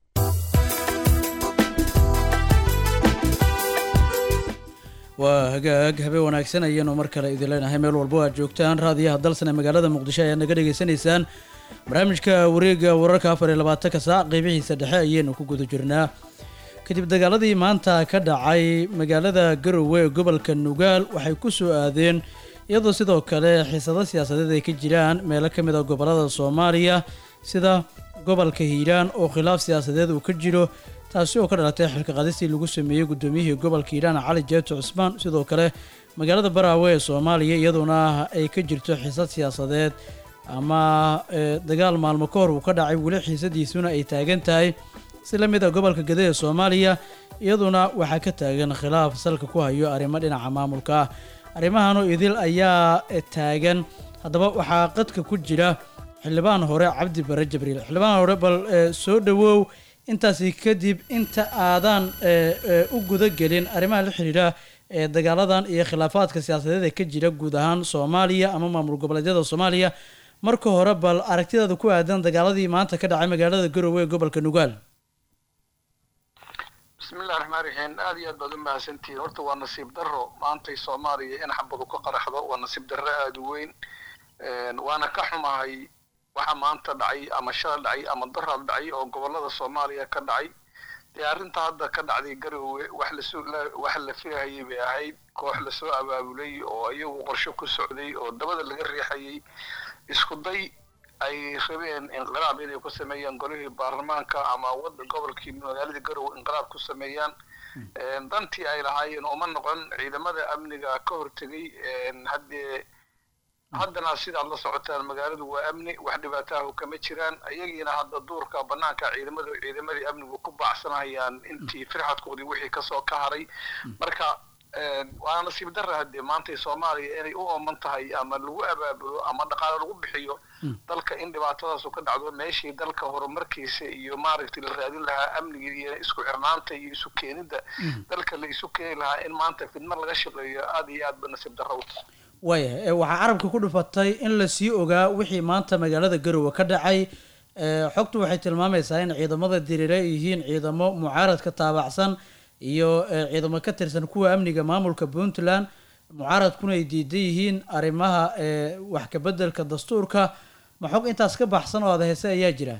waa hagaag habe wanaagsan ayaanu mar kale idin leenahay meel walbo aad joogtaan raadiyaha dalsan ee magaalada muqdisho ayaad naga dhegaysanaysaan barnaamijka wareega wararka afar iyo labaatanka saac qeybihiisa dhexe ayaynu ku guda jirnaa kadib dagaaladii maanta ka dhacay magaalada garowe ee gobolka nugaal waxay ku soo aadeen iyadoo sidoo kale xiisado siyaasadeed ay ka jiraan meelo ka mid a gobolada soomaaliya sida gobolka hiiraan oo khilaaf siyaasadeed uu ka jiro taasi oo ka dhalatay xilka qadistii lagu sameeyey guddoomiyihii gobolka hiiraan cali jeeto cusmaan sidoo kale magaalada baraawe ee soomaaliya iyaduna ay ka jirto xiisad siyaasadeed ama dagaal maalmo ka hor uu ka dhacay weli xiisadiisuna ay taagan tahay si la mid a gobolka gede ee soomaaliya iyaduna waxaa ka taagan khilaaf salka ku hayo arrimo dhinaca maamulka ah arrimahanoo idil ayaa taagan haddaba waxaa qadka ku jira xildhibaan hore cabdi bare jabriil xildhibaan hore bal soo dhowow intaasi kadib inta aadan u guda gelin arrimaha la xiriira ee dagaaladan iyo khilaafaadka siyaasadeed ee ka jira guud ahaan soomaaliya ama maamul goboleedyada soomaaliya marka hore bal aragtidaada ku aadan dagaaladii maanta ka dhacay magaalada garowe ee gobolka nugaal bismillahi raxmaan raxiim aad iyo aad baad u mahadsantihiin horta waa nasiib darro maantay soomaaliya in xabadu ka qaraxdo waa nasiib darro aada u weyn waana ka xumahay waxa maanta dhacay ama shala dhacay ama daraad dhacay oo gobolada soomaaliya ka dhacay dee arrinta hadda ka dhacday garowe wax lasoo wax la filahayay bay ahayd koox lasoo abaabulay oo iyagu qorshe ku socday oo dabada laga riixayay isku day ay rabeen inqilaab inay ku sameeyaan golihii baarlamaanka ama wada gobolkii magaaladii garowe inqilaab ku sameeyaan dantii ay lahaayeen uma noqon ciidamada amniga ka hortegay haddee haddana sidaad la socotaan magaaladu waa amni wax dhibaataahu kama jiraan iyagiina hadda duurka banaanka ciidamada ciidamadii amnigu ku baacsanayaan intii firxadkoodii wixii kasoo ka haray marka waana nasiib darra haddee maantay soomaaliya inay u ooman tahay ama lagu abaabulo ama dhaqaale lagu bixiyo dalka in dhibaatadaasu ka dhacdo meeshii dalka horumarkiisa iyo maaragtay la raadin lahaa amniga iyo isku xirnaanta iyo isu keenidda dalka la isu keeni lahaa in maanta fidma laga shaqeeyo aad iyo aad ba nasiib darra u tahay waaya waxaa carabka ku dhufatay in lasii ogaa wixii maanta magaalada garowe ka dhacay xogtu waxay tilmaamaysaa in ciidamada diriire yihiin ciidamo mucaaradka taabacsan iyo ciidamo ka tirsan kuwa amniga maamulka puntland mucaaradkuna ay diidan yihiin arrimaha wax kabeddelka dastuurka ma xog intaas ka baxsan oo aada heese ayaa jira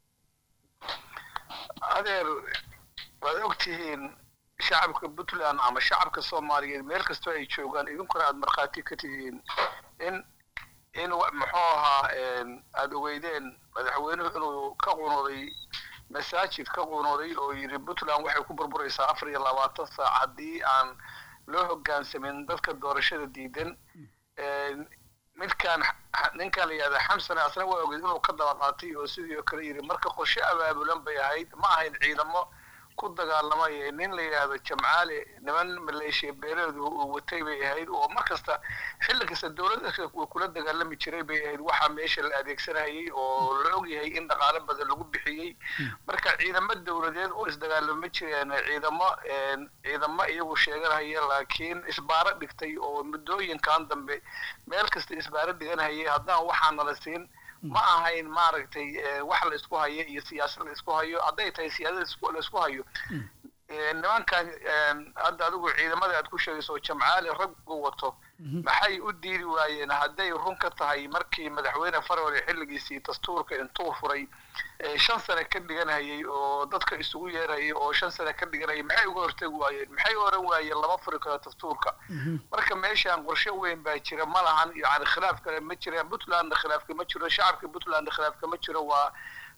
adeer waad ogtihiin shacabka puntland ama shacabka soomaaliyeed meel kastoo ay joogaan idinkuna aada markhaati ka tihiin in in muxuu ahaa aada ogeydeen madaxweynuhu inuu ka qunuuday masaajid ka qunuuday oo yidhi puntland waxay ku burburaysaa afar iyo labaatan saac haddii aan loo hoggaansamin dadka doorashada diidan midkaan ninkaan la yihahda xamsane asna waa ogeyd inuu ka daba qaatay oo sidii oo kale yidhi marka qorshe abaabulan bay ahayd ma ahayn ciidamo ku dagaalamaya nin la yidhaahdo jamcaale niman maleeshiya beeleedu uu watay bay ahayd oo mar kasta xilli kasta dowladda uu kula dagaalami jiray bay ahayd waxaa meesha la adeegsanayay oo la ogyahay in dhaqaale badan lagu bixiyey marka ciidamo dowladeed oo isdagaalama jireen ciidamo ciidamo iyagu sheeganaya laakiin isbaaro dhigtay oo muddooyinkan dambe meel kasta isbaaro dhiganayay haddana waxaa nala siin ma ahayn maaragtay wax la isku hayo iyo siyaasad la isku hayo hadday tahay siyaasad la isku hayo nimankan hadda adigu ciidamada aad ku sheegayso jamcaali rag uu wato maxay u diidi waayeen hadday run ka tahay markii madaxweyne farole xilligiisii dastuurka intuu furay shan sane ka dhiganayay oo dadka isugu yeerayay oo shan sane ka dhiganayay maxay uga hortegi waayeen maxay oran waayeen lama furi karo dastuurka marka meeshaan qorshe weyn baa jira ma lahan yani khilaaf kale ma jiraan puntlandna khilaafka ma jiro shacabka puntlandna khilaafka ma jiro waa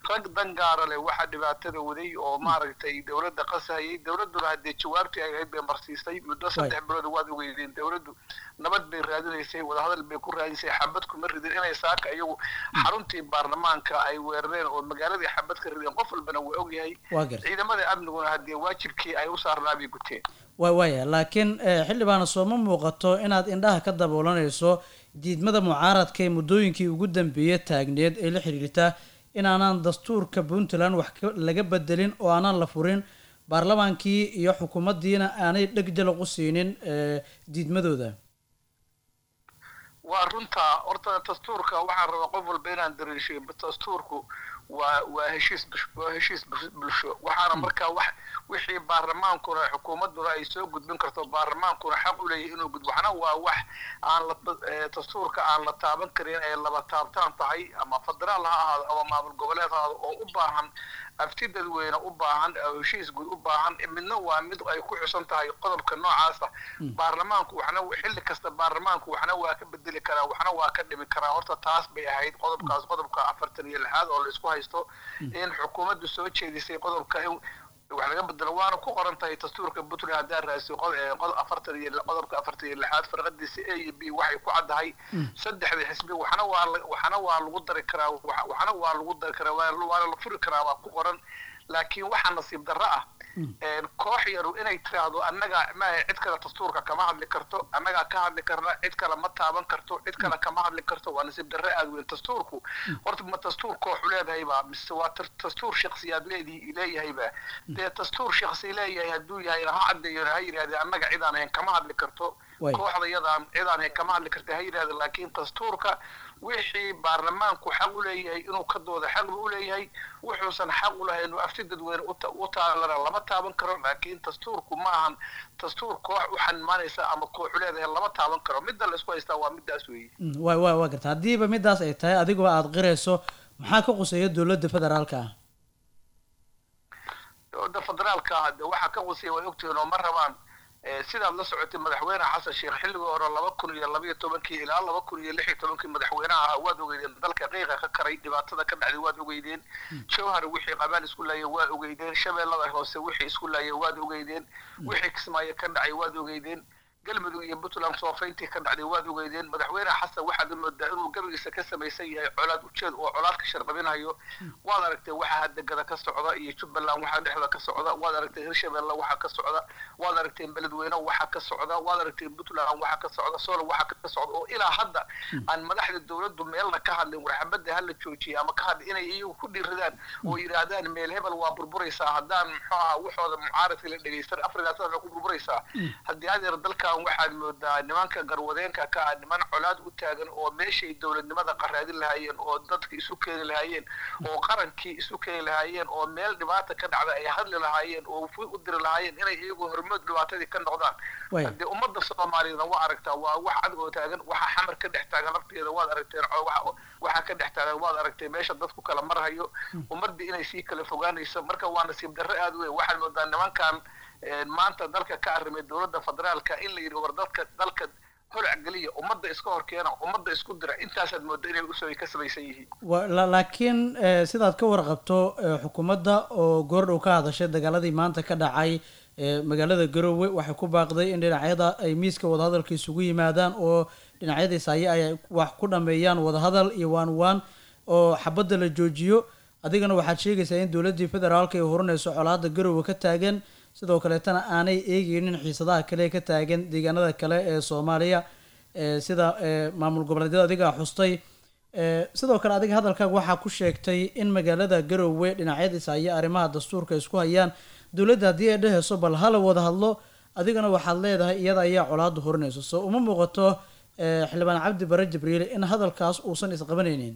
rag dangaara leh waxaa dhibaatada waday oo maaragtay dowladda qasahayay dowladduna haddee jawaabtii ay ahayd bay marsiisay muddo saddex bilood waad ogeydeen dowladdu nabad bay raadinaysay wadahadal bay ku raadisay xabad kuma ridin inay saaka iyagu xaruntii baarlamaanka ay weerareen oo magaaladii xabad ka rideen qof walbana waa ogyahay Waa gartay. ciidamada amniguna haddee waajibkii ay u saarnaa bay guteen waa waaya laakiin eh, xildhibaana sooma muuqato inaad indhaha ka daboolanayso diidmada mucaaradka ee muddooyinkii ugu dambeeyey taagneed ee la xiriirta inaanaan dastuurka puntland wax ka- laga bedelin oo aanan la furin baarlamaankii iyo xukuumaddiina aanay dheg jalaq u siinin eh, diidmadooda waa runta horta dastuurka waxaan rabaa qof walba inaan dareeshiyo dastuurku waa waa heshiis bush- waa heshiis bus- bulsho waxaana markaa wax wixii baarlamaankuna xukuumadduna ay soo gudbin karto baarlamaankuna xaq u leeyahay inuu gudbo waxna waa wax aan la eh, dastuurka aan la taaban karin ee laba taabtaan tahay ama federaal ha ahaado ama maamul goboleed ha ahaado oo u baahan afti dadweyne u baahan oo heshiis guud u baahan midna waa mid ay ku xusan tahay qodobka noocaasa baarlamaanku waxna xilli kasta baarlamaanku waxna waa ka bedeli karaa waxna waa ka dhimi karaa horta taas bay ahayd qodobkaas qodobka afartan iyo lixaad oo la isku haysto in xukuumaddu soo jeedisay qodobka in wax laga bedelo waana ku qoran tahay dastuurka puntland haddaa raasiyo qod- eh, qod- afartan iyo qodobka afartan iyo lixaad farqadiisa a iyo b waxay ku caddahay saddexda xisbi waxna waa la- waxna waa lagu dari karaa wax- waxna waa lagu dari karaa waa- waana la furi karaa waa ku qoran laakiin waxaa nasiib darro ah een, koox yaru inay tiraahdo annaga maaha cid kale dastuurka kama hadli karto annagaa ka hadli karna cid kale ma taaban karto cid kale kama hadli karto waa nasiib darro aad weyn dastuurku horta ma dastuur kooxu leedahayba mise waa tar- dastuur shaksiyaad leedii leeyahayba dee dastuur shaksi leeyahay hadduu yahay ha caddeeyo ha yidhahde annaga cidaan ahayn kama hadli karto Way. kooxda yadaan cidaan ahayn kama hadli karta ha yidhahde laakiin dastuurka wixii baarlamaanku xaq u leeyahay inuu ka dooda xaq buu u leeyahay wuxuusan xaq u lahayn inuu afti dadweyne u ta- u taalana lama taaban karo laakiin dastuurku ma ahan dastuur koox u xanimaanaysa ama kooxu leedahay lama taaban karo midda la isku haystaa waa middaas weeye Mm, waa waa waa garta haddiiba midaas ay tahay adigoo aada qirayso maxaa ka quseeya dowladda federaalka ah dowladda federaalka ah de waxaa ka qusaya way ogtihiin oo ma rabaan eh, sidaad la socotay madaxweyne xasan sheekh xilligii hore laba kun iyo labaiyo tobankii ilaa laba kun iyo lix iyo tobankii madaxweynaha ahaa waad ogeydeen dalka qiiqa ka karay dhibaatada ka dhacday waad ogeydeen jowhar wixii qabaal isku laayay waa ogeydeen shabeellada hoose wixii isku laayay waad ogeydeen wixii kismaayo ka dhacay waad ogeydeen galmudug iyo puntland soofayntii ka dhacday waad ogeydeen madaxweyne xasan waxaad moodaa inuu gabagiisa ka samaysan yahay colaad ujeed oo colaad ka sharqabinayo waad aragtay waxa hadegada ka socda iyo jubbaland waxaa dhexda ka socda waad aragtay hirshabelle waxaa ka socda waad aragtay beledweyne waxaa ka socda waad aragtay puntland waxaa ka socda solo waxaa ka socda oo ilaa hadda aan madaxda dowladdu meelna ka hadlin warxabada hala joojiya ama ka hadlin inay iyagu ku dhiiradaan oo yidhaahdaan meel hebel waa burburaysaa haddaan muxuu ahaa waxooda mucaaradka la dhegaystan afrikaas waxay ku burburaysaa haddii adeer dalkan waxaad moodaa nimanka garwadeenka ka ah niman colaad u taagan oo meeshay dowladnimada qaraadin lahaayeen oo dadka isu keeni lahaayeen oo qarankii isu keeni lahaayeen oo meel dhibaata ka dhacda ay hadli lahaayeen oo fu u diri lahaayeen inay iyagu hormood dhibaatadii ka noqdaan Way. haddii ummadda soomaaliyeedna waa aragtaa waa wax cad oo taagan waxa xamar ka dhex taagan lafteeda waad aragteen oo waxa- waxa ka dhex taagan waad aragtay meesha dadku kala marhayo ummaddii inay sii kala fogaanayso marka waa nasiib darro aad u weyn waxaad moodaa nimankan een, maanta dalka ka arrimay dowladda federaalka in la yidhi war dadka dalka holac geliya ummadda iska horkeena ummadda isku dira intaasaad moodaa inay usoo ka samaysan yihiin Wa- la- laakiin eh, sidaad ka warqabto eh, xukuumadda oo goordhow ka hadashay dagaaladii maanta ka dhacay eh, magaalada garowe waxay ku baaqday in dhinacyada ay miiska wadahadalka isugu yimaadaan oo dhinacyada isaaye ay wax ku dhameeyaan wadahadal iyo waan waan oo xabadda la joojiyo adigana waxaad sheegaysaa in dowladdii federaalka ay horinayso colaadda garowe ka taagan sidoo kaleetana aanay eegeynin xiisadaha kale ee ka taagan deegaanada kale ee soomaaliya eh, sida eh, maamul goboleedyada adigaa xustay Eh, sidoo kale adiga hadalkaaga waxaa ku sheegtay in magaalada garowe dhinacyadiisa iyo arrimaha dastuurka isku hayaan dowladda haddii ay dhehayso bal hala wada hadlo adigana waxaad leedahay iyada ayaa colaadu horinayso soo uma muuqato eh, xildhibaan cabdi bare jibriil in hadalkaas uusan isqabanaynin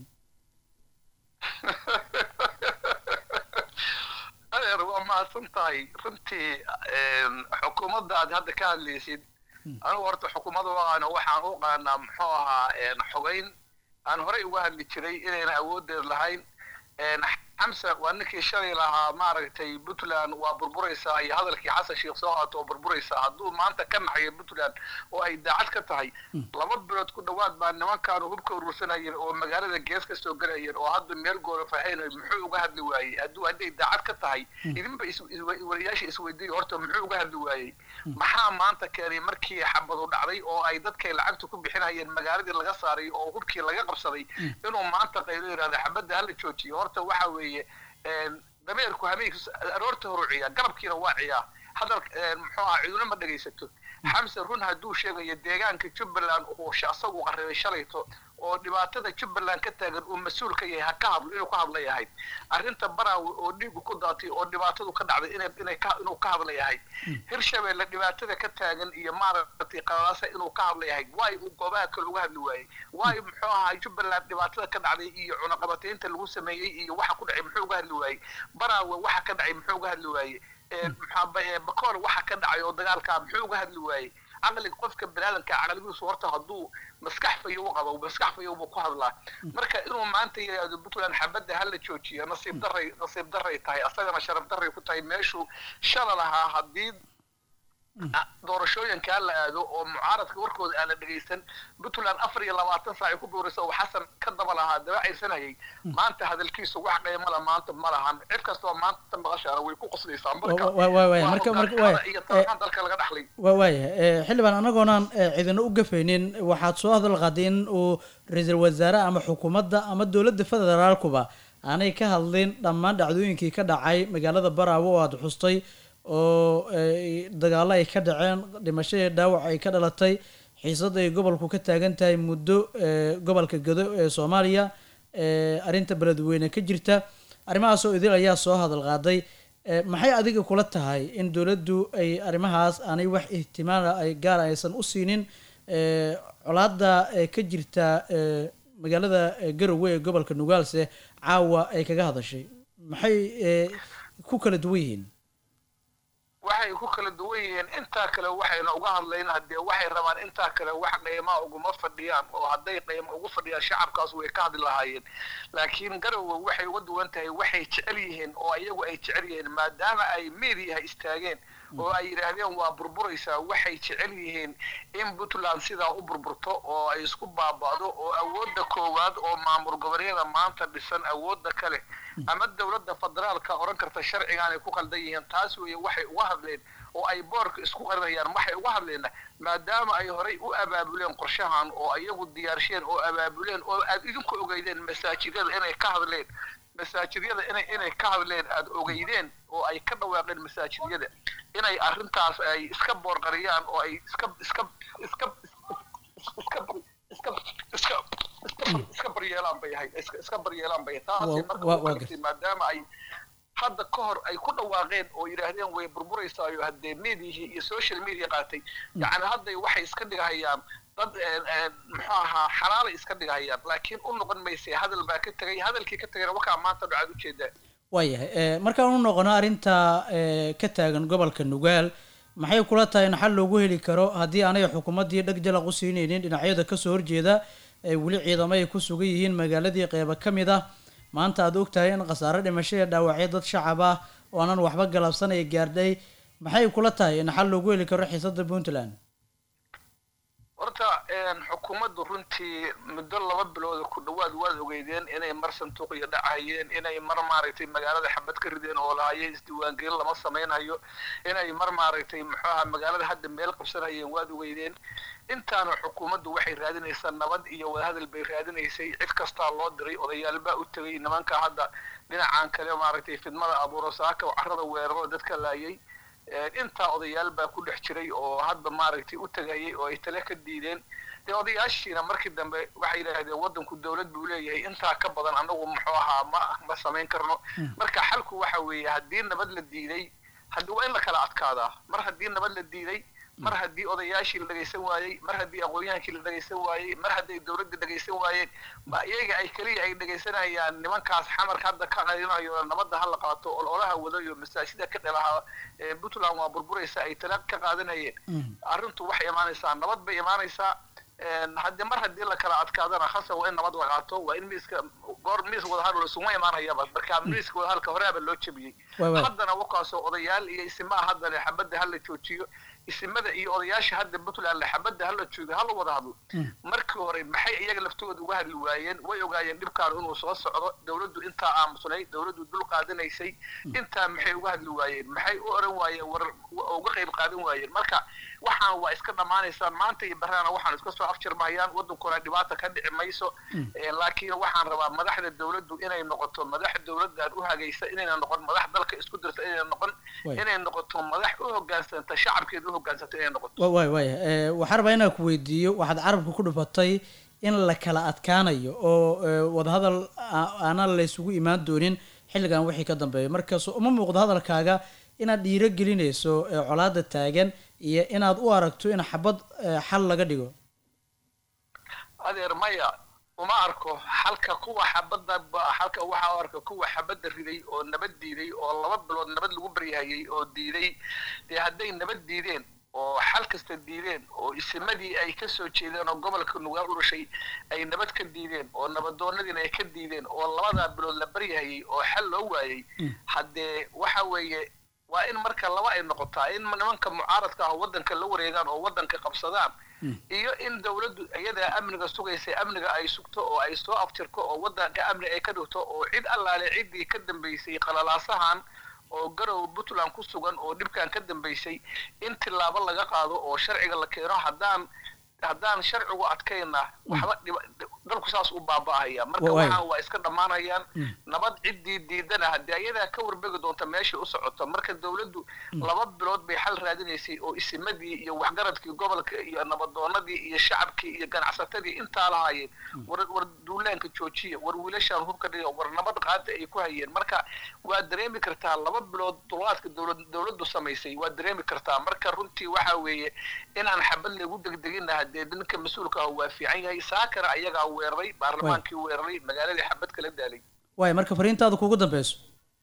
adeer waa mahadsan tahay runtii een, xukuumadda aad hadda ka hadlaysid anigu horta xukuumadda waaqaano waxaan u qaanaa muxuu ahaa een, xogeyn aan horey uga hadli jiray inayna awooddeed lahayn een, xamsa waa ninkii shalay lahaa maaragtay puntland waa burburaysaa iyo hadalkii xasan sheekh soo haato oo burburaysaa hadduu maanta ka naxayo puntland oo ay daacad ka tahay laba bilood ku dhowaad baa nimankaanu hubka urursanayeen oo magaalada gees ka soo gelayeen oo hadda meel goora faxaynayo muxuu uga hadli waayey hadduu hadday daacad ka tahay idinba is- is- wariyaasha isweydiiyo horta muxuu uga hadli waayey maxaa maanta keenay markii xabadu dhacday oo ay dadkay lacagta ku bixinayeen magaaladii laga saaray oo hubkii laga qabsaday inuu maanta qaylo yidhahda xabadda hala joojiyo horta waxa weeye een, dameerku habeenkii aroorta horu ciyaa galabkiina waa ciyaa hadal een, muxuu ahaa ciduna ma dhegaysato xamse run hadduu sheegayo deegaanka jubbaland uu sh- asagu qarribay shalayto oo dhibaatada jubbaland ka taagan uu mas-uul ka yahay ha ka hadlo inuu ka hadla yahay arrinta baraawe oo dhiigu ku daatay oo dhibaatadu ka dhacday inay inay ka inuu ka hadla yahay hirshabeelle dhibaatada ka taagan iyo maaragtay qalalaasa inuu ka hadla yahay waayo uu goobaha kale uga hadli waayey waayo muxuu ahaa jubbaland dhibaatada ka dhacday iyo cunaqabataynta lagu sameeyey iyo waxa ku dhacay muxuu uga hadli waayey baraawe waxa ka dhacay muxuu uga hadli waayey Ee, maxaa ba- ee, bakool waxa ka dhacay oo dagaalkaa muxuu uga hadli waayey caqliga qofka baniaadanka caqligiisu horta hadduu maskax fayo u qabo maskax fayo buu ku hadlaa marka inuu maanta yidhaahdo puntland xabadda hala joojiyo nasiib daray nasiib daray tahay asagana sharaf daray ku tahay meeshuu shala lahaa haddii a- doorashooyinkaa la aado oo mucaaradka warkooda aan la dhegaysan puntland afar iyo labaatan saac ay ku booraysa oo xasan ka daba lahaa daba caysanayay maanta hadalkiisu wax qiimo la maanta ma lahan cid kastoo maanta maqashaana way ku qoslaysaa marka Wa- wa- wa- wa- waa marka- marka- hogaankamada wa- iyo eh, talmaan dalka laga dhaxlay waa waayahay Eh, xildhibaan anagoonaan eh, cidina u gafaynin waxaad soo hadal qaaday in uu ra-iisul wasaare ama xukuumadda ama dowladda federaalkuba aanay ka hadlin dhammaan dhacdooyinkii ka dhacay magaalada baraawo oo aada xustay oo eh, dagaallo ay ka dhaceen dhimasho iyo dhaawac ay ka dhalatay xiisad ay gobolku ka taagan tahay muddo eh, gobolka gado ee soomaaliya eh, arrinta beledweyne ka jirta arrimahaasoo idil ayaa soo hadal qaaday Eh, maxay adiga kula tahay in dowladdu ay arrimahaas aanay wax ihtimaala ay gaar aysan u siinin eh, colaadda eh, ka jirta eh, magaalada eh, garowe ee gobolka nugaalse caawa ay kaga hadashay maxay eh, ku kala duwan yihiin waxay ku kala duwan yihiin intaa kale waxayna uga hadlayn haddee waxay rabaan intaa kale wax qiimaa uguma fadhiyaan oo hadday qiimo ugu fadhiyaan shacabkaas way ka hadli lahaayeen laakiin garowe waxay uga duwan tahay waxay jecel yihiin oo iyagu ay jecel yihiin maadaama ay meediyaha istaageen oo ay yidhaahdeen waa burburaysaa waxay jecel yihiin in puntland sidaa u burburto oo ay isku baaba'do oo awoodda koowaad oo maamul goboleedyada maanta dhisan awoodda kale ama dowladda federaalka oran karta sharcigaanay ku qaldan yihiin taas weeye waxay uga hadleen oo ay boorka isku qarinayaan waxay uga hadleena maadaama ay horay u abaabuleen qorshahan oo iyagu diyaarsheen oo abaabuleen oo aad idinku ogeydeen masaajidada inay ka hadleen masaajidyada inay inay ka hadleen aad ogeydeen oo ay ka dhawaaqeen masaajidyada inay arrintaas ay iska boorqariyaan oo ay iska iska iska iska iska iska iska iska baryeelaan bay ahayd iska iska baryeelaan bay ahayd taasay Wa- marka wa- u waa kaliftay maadaama ay hadda ka hor ay ku dhawaaqeen oo yidhaahdeen way burburaysaayoo haddee mediahii iyo social media qaatay yacni hadday waxay iska dhigahayaan dad een, een, muxuu ahaa xalaalay iska dhigahayaan laakiin u noqon maysay hadal baa ka tegay hadalkii ka tegayna wakaa maanta dhacaad ujeedaa waayahay eh, markaan u noqono arrinta eh, ka taagan gobolka nugaal maxay kula tahay in xal loogu heli karo haddii aanay xukuumaddii dheg jalaq u siinaynin dhinacyada kasoo horjeeda ee weli ciidamo ay ku sugan yihiin magaaladii qeybo ka mid ah maanta aad ogtahay in khasaare dhimasho iyo dhaawacyo dad shacab ah oo aanan waxba galabsan ay gaardhay maxay kula tahay in xal loogu heli karo xiisada puntland horta een, xukuumaddu runtii muddo laba bilooda ku dhowaad waad ogeydeen inay mar sanduuqiyo dhacayeen inay mar maaragtay magaalada xabad ka rideen oo lahayeen isdiiwaangelin lama samaynhayo inay mar maaragtay muxuu ahaa magaalada hadda meel qabsanayeen waad ogeydeen intaana xukuumaddu waxay raadinaysaa nabad iyo wadahadal bay raadinaysay cid kastaa loo diray odayaal baa u tegay nimanka hadda dhinacan kale maaragtay fidmada abuuro saaka oo carrada weeraro dadka laayay Een, intaa odayaal baa ku dhex jiray oo hadba maaragtay u tegayay oo ay tale ka diideen dee odayaashiina markii dambe waxay yidhaahdeen waddanku dowlad buu leeyahay intaa ka badan anagu muxuu ahaa ma ma samayn karno marka xalku waxa weeye haddii nabad la diiday haddii waa in la kala adkaadaa mar haddii nabad la diiday mar haddii odayaashii la dhagaysan waayey mar haddii aqoonyahaankii la dhagaysan waayey mar hadday dowladda dhagaysan waayeen ma iyaga ay keliya ay dhagaysanayaan nimankaas xamarka hadda ka qarinayo nabadda ha la qaato ololaha wadayo masaajida ka dhalaha ee puntland waa burburaysa ay tala ka qaadanayeen arrintu waxay imaanaysaa nabad bay imaanaysaa haddii mar haddii la kala adkaadana khasa waa in nabad la qaato waa in miiska goor miis wadahadal isuma imaanayaba marka miiska wadahadalka horeaba loo jebiyey Waay, waay. haddana wakaasoo odayaal iyo isimaa haddana xabadda hala joojiyo isimada iyo odayaasha hadda puntland xabadda hala joogo hala wada hadlo markii hore maxay iyaga laftooda uga hadli waayeen way ogaayeen dhibkaan inuu soo socdo dowladdu intaa aamusnay dowladdu dul qaadanaysay intaa maxay uga hadli waayeen maxay u oran waayeen war oo uga qayb qaadan waayeen marka waxaan waa iska dhammaanaysaan maanta iyo barraana waxaan iska soo afjarmahayaan wadankuna dhibaata ka dhici mayso Eh, laakiin waxaan rabaa madaxda dowladdu inay noqoto madax dowladdan u hagaysa inayna noqon madax dalka isku dirta inayna noqon Waay. inay noqoto madax u hogaansanta shacabkeeda u hogaansanta inay noqoto wa- waay waay Eh, waxaan rabaa inaan ku weydiiyo waxaad carabka ku dhufatay in la kala adkaanayo oo eh, wadahadal aa- aanan la isugu imaan doonin xilligan wixii ka dambeeya markaas uma muuqdo hadalkaaga inaad dhiiro gelinayso eh, colaada taagan iyo inaad u aragto in xabad eh, xal laga dhigo adeer maya uma arko halka kuwa xabadda ba- halka waxaa u arka kuwa xabadda riday oo nabad diiday oo laba bilood nabad lagu baryahayay oo diiday dee hadday nabad diideen oo xal kasta diideen oo isimadii ay ka soo jeedeen oo gobolka nugaal u dhashay ay nabad ka diideen oo nabadoonadiina ay ka diideen oo labadaa bilood la baryahayay oo xal loo waayey haddee waxa weeye waa in marka laba ay noqotaa in nimanka mucaaradka ah waddanka la wareegaan oo waddanka qabsadaan iyo in dowladdu iyadaa amniga sugaysa amniga ay sugto oo ay soo aftirto oo waddanka amni ay ka dhigto oo cid allaale ciddii ka dambaysay qalalaasahan oo garow puntland ku sugan oo dhibkan ka dambaysay in tilaabo laga qaado oo sharciga la keeno haddaan haddaan sharcigu adkayna waxba dhiba dalku saas u baaba'ahaya marka Waay. waxaan waa iska dhammaanayaan nabad ciddii diidana haddii ayadaa ka warbegi doonta meesha u socoto marka dowladdu laba bilood bay xal raadinaysay oo isimadii iyo waxgaradkii gobolka iyo nabadoonadii iyo shacabkii iyo ganacsatadii intaa lahaayeen war war duulaanka joojiya war wiilashaan hubka dhiga war nabad qaada ay ku hayeen marka waa dareemi kartaa laba bilood dulqaadka dowlad dowladdu samaysay waa dareemi kartaa marka runtii waxa weeye inaan xabad lagu degdegina hadee ninka mas-uulka ah waa fiican yahay saakana ayagaa weeraray baarlamaankii weeraray magaaladii xabad kala daalay waay marka fariintaada kugu dambeyso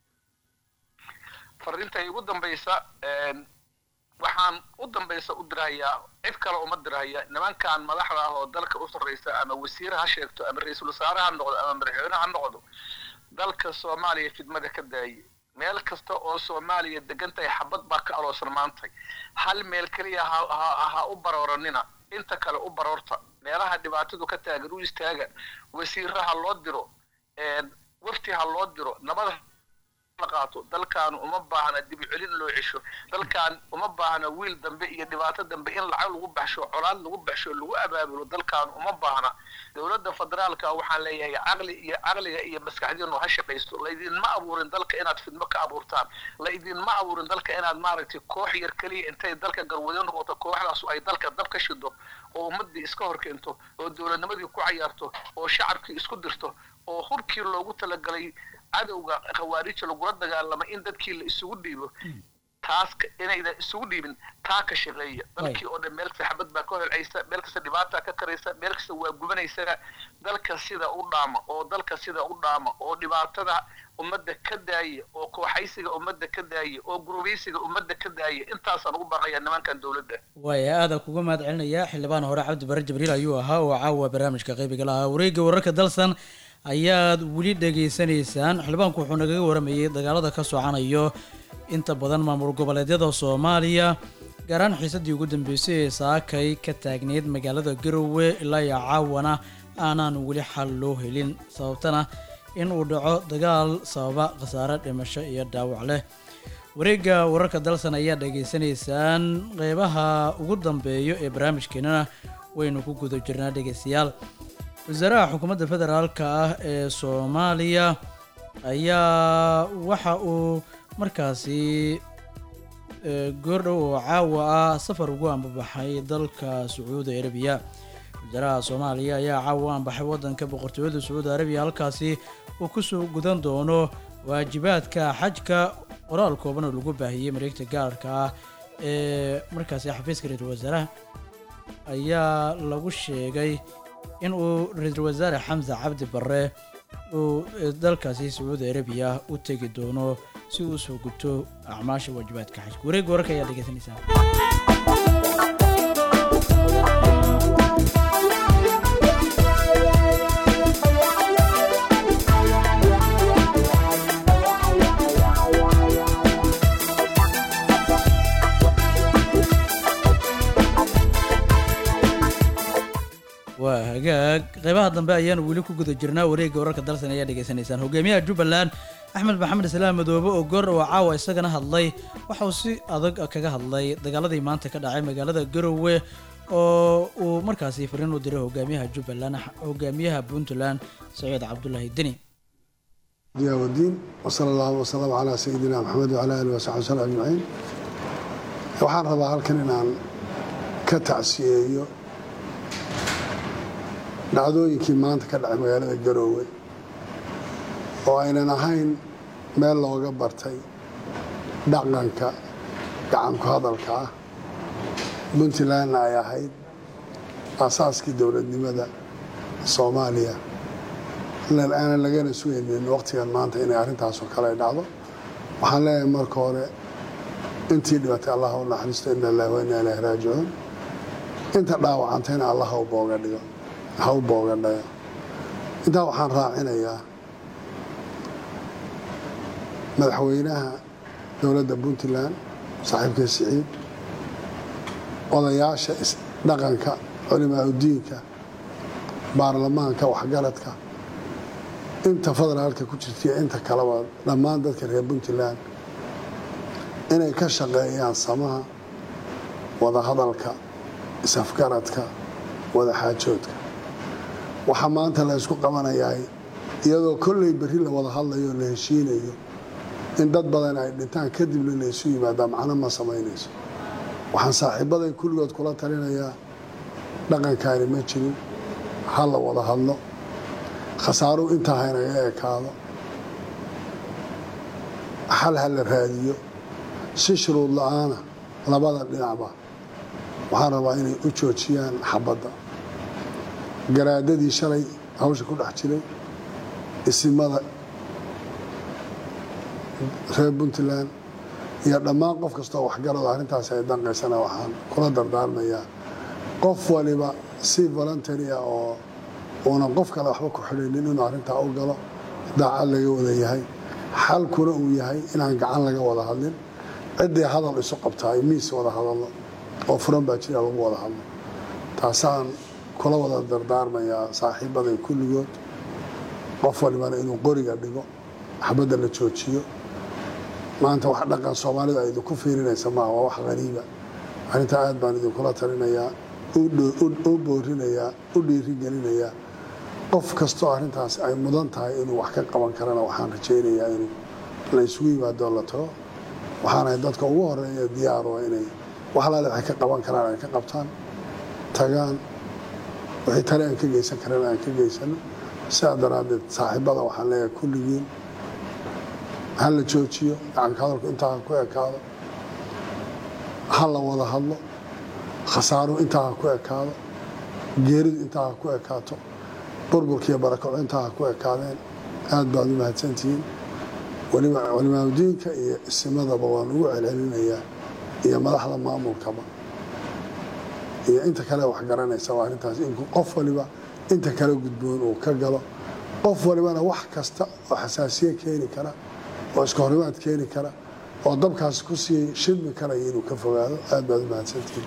fariinta ugu dambaysa een, waxaan u dambaysa u dirahayaa cid kale uma dirahaya nimankan madaxda ah oo dalka u sarreysa ama wasiir ha sheegto ama ra-iisul wasaare ha noqdo ama madaxweyne ha noqdo dalka soomaaliya fidmada ka daaye meel kasta oo soomaaliya degan tahay xabad baa ka aloosan maantay hal meel keliya ha ha- ha u barooranina inta kale u baroorta meelaha dhibaatadu ka taagan u istaaga wasiirra ha loo diro een, wafti ha loo diro nabada la qaato dalkan uma baahna dibi celin loo cesho dalkan uma baahna wiil dambe iyo dhibaato dambe in lacag lagu baxsho colaad lagu baxsho lagu abaabulo dalkan uma baahna dowladda federaalka waxaan leeyahay caqli iyo caqliga iyo maskaxdiinu ha shaqaysto laydinma abuurin dalka inaad fidmo ka abuurtaan laydinma abuurin dalka inaad maaragtay koox yar keliya intay dalka garwado noqoto kooxdaas ay dalka dab ka shido oo ummadii iska hor keento oo dowladnimadii ku cayaarto oo shacabkii isku dirto oo hurkii loogu talagalay cadowga khawaarija lagula dagaalamo in dadkii la isugu dhiibo taas ka- inaydan isugu dhiibin taa ka shaqeeya dalkii oo dhan meel kasta xabad baa ka holcaysa meel kasta dhibaata ka karaysa meel kasta waa gubanaysa dalka sida u dhaama oo dalka sida u dhaama oo dhibaatada ummadda ka daaya oo kooxaysiga ummadda ka daaya oo gurubaysiga ummadda ka daaya intaasaan ugu baqaya nimankan dowladda waaya aada kuga mahad celinaya xildhibaan hore cabdi bare jibriil ayuu ahaa oo caawa barnaamijka qaybiga lahaa wareegga wararka dalsan ayaad weli dhegaysanaysaan xildhibaanku wuxuu nagaga waramayey dagaalada ka socanayo inta badan maamul goboleedyada soomaaliya gaar ahaan xiisadii ugu dambeysay ee saakay ka taagneyd magaalada garowe ilaa iyo caawana aanaan weli xal loo helin sababtana in uu dhaco dagaal sababa khasaare dhimasho iyo dhaawac leh wareegga wararka dalsan ayaa dhegaysanaysaan qeybaha ugu dambeeyo ee barnaamijkeenana waynu ku guda jirnaa dhegeystayaal wasaaraha xukuumadda federaalka ah ee soomaaliya ayaa waxa uu markaasi eh, goordhow oo caawa ah safar ugu ambabaxay dalka sacuudi arabiya wasaaraha soomaaliya ayaa caawa u ambaxay wadanka boqortooyada sacuudi arabiya halkaasi uu kusoo gudan doono waajibaadka xajka qoraal kooban oo lagu baahiyey mareegta gaarka ah ee markaasi xafiiska ra-iisul wasaaraha ayaa lagu sheegay in uu ra-iisul wasaare xamse cabdi barre uu eh, dalkaasi sacuudi arabiya u tegi doono si uu usoo guto acmaasha waajibaadka xajka wareegga wararka ayaa dhegeysanaysaa waa hagaag qeybaha dambe ayaanu weli ku guda jirnaa wareegga wararka dalsan ayaa dhegaysanaysaan hogaamiyaha jubbaland axmed maxamed islaam madoobe oo goor oo caawa isagana hadlay waxa uu si adag kaga hadlay dagaaladii maanta ka dhacay magaalada garowe oo uu markaasi fariin u diray hogaamiyaha jubbaland hogaamiyaha puntland saciid cabdulaahi deni diyaa wadiin wasala allahu wasalam calaa sayidina maxamed wacala aalihi wasaxbi wasallam ajmaciin waxaan rabaa halkan inaan ka tacsiyeeyo dhacdooyinkii maanta ka dhacay magaalada garoowe oo aynan ahayn meel looga bartay dhaqanka gacanku hadalka ah puntlandna ay ahayd aasaaskii dowladnimada soomaaliya aanan lagana sugaynin waqtigan maanta inay arrintaasoo kale ay dhacdo waxaan leeyahay marka hore intii dhibatay allah u naxariisto ina lillahi wa inna ilaahi raajicuun inta dhaawacantayna allah ha u booga dhigo ha u booga dhayo intaa waxaan raacinayaa madaxweynaha dowladda puntland saaxiibka siciid odayaasha dhaqanka culimaa udiinka baarlamaanka waxgaradka inta federaalka ku jirtaiyo inta kaleba dhammaan dadka reer puntland inay ka shaqeeyaan samaha wadahadalka isafgaradka wadaxaajoodka waxaa maanta la ysku qabanayaa iyadoo kolley berri la wada hadlayo o la heshiinayo in dad badan ay dhintaan kadibna laysu yimaadaa macno ma samaynayso waxaan saaxiibaday kulligood kula talinayaa dhaqankaani ma jirin ha la wada hadlo khasaaruhu intaa haynaga ekaado xal ha la raadiyo si shuruud la-aana labada dhinacba waxaan rabaa inay u joojiyaan xabadda garaadadii shalay hawsha ku dhex jiray isimada reer puntland iyo dhammaan qof kastoo waxgarado arrintaasi ay danqaysana waxaan kula dardaarmayaa qof waliba si voluntary ah oo uunan qof kale waxba ku xidhaynin inuu arrintaa u galo daacad laga wada yahay xalkuna uu yahay inaan gacan laga wada hadlin ciddii hadal isu qabtaay miis wada hadallo oo furan baa jira lagu wada hadlo taasaan kula wada dardaarmayaa saaxiibaday kulligood qof walibana inuu qoriga dhigo xabadda la joojiyo maanta wax dhaqan soomaalidu ay idinku fiirinaysa maaha waa wax qariiba arrintaa aad baan idinkula talinayaa u boorinayaa u dhiirigelinayaa qof kastoo arrintaas ay mudan tahay inuu wax ka qaban karana waxaan rajaynayaa in la isugu yimaadoo la tago waxaanahay dadka ugu horeeya diyaaro inay wax alaale waxay ka qaban karaan ay ka qabtaan tagaan wixii tale aan ka geysan karana aan ka geysano sidaa daraaddeed saaxiibada waxaan leeyahay kulligiin ha la joojiyo gacanka hadalku intaa ha ku ekaado ha la wada hadlo khasaaruhu intaa ha ku ekaado geeridu intaa ha ku ekaato burburkiiyo barakaco intaa ha ku ekaadeen aad baad u mahadsantihiin culimaadudiinka iyo isimadaba waan ugu celcelinayaa iyo madaxda maamulkaba iyo inta kale wax garanaysa waa arrintaas in qof waliba inta kale gudboon uu ka galo qof walibana wax kasta oo xasaasiye keeni kara oo iska horimaad keeni kara oo dabkaas ku sii shidmi karaya inuu ka fogaado aad baad u mahadsantihiin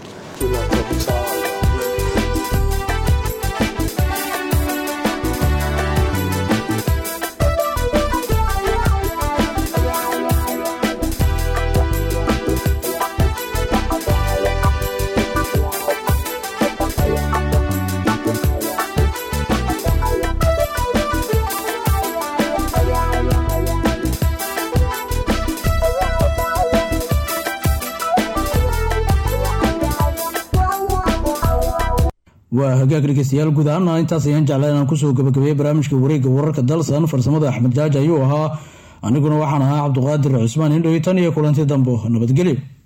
waa hagaag dhegeystayaal guud ahaana intaas ayaan jeclaa inaan kusoo gabagabeeyey barnaamijka wareegga wararka dalsan farsamada axmed jaaji ayuu ahaa aniguna waxaan ahaa cabduqaadir cusmaan indhowi tan iyo kulanti dambo nabadgelyo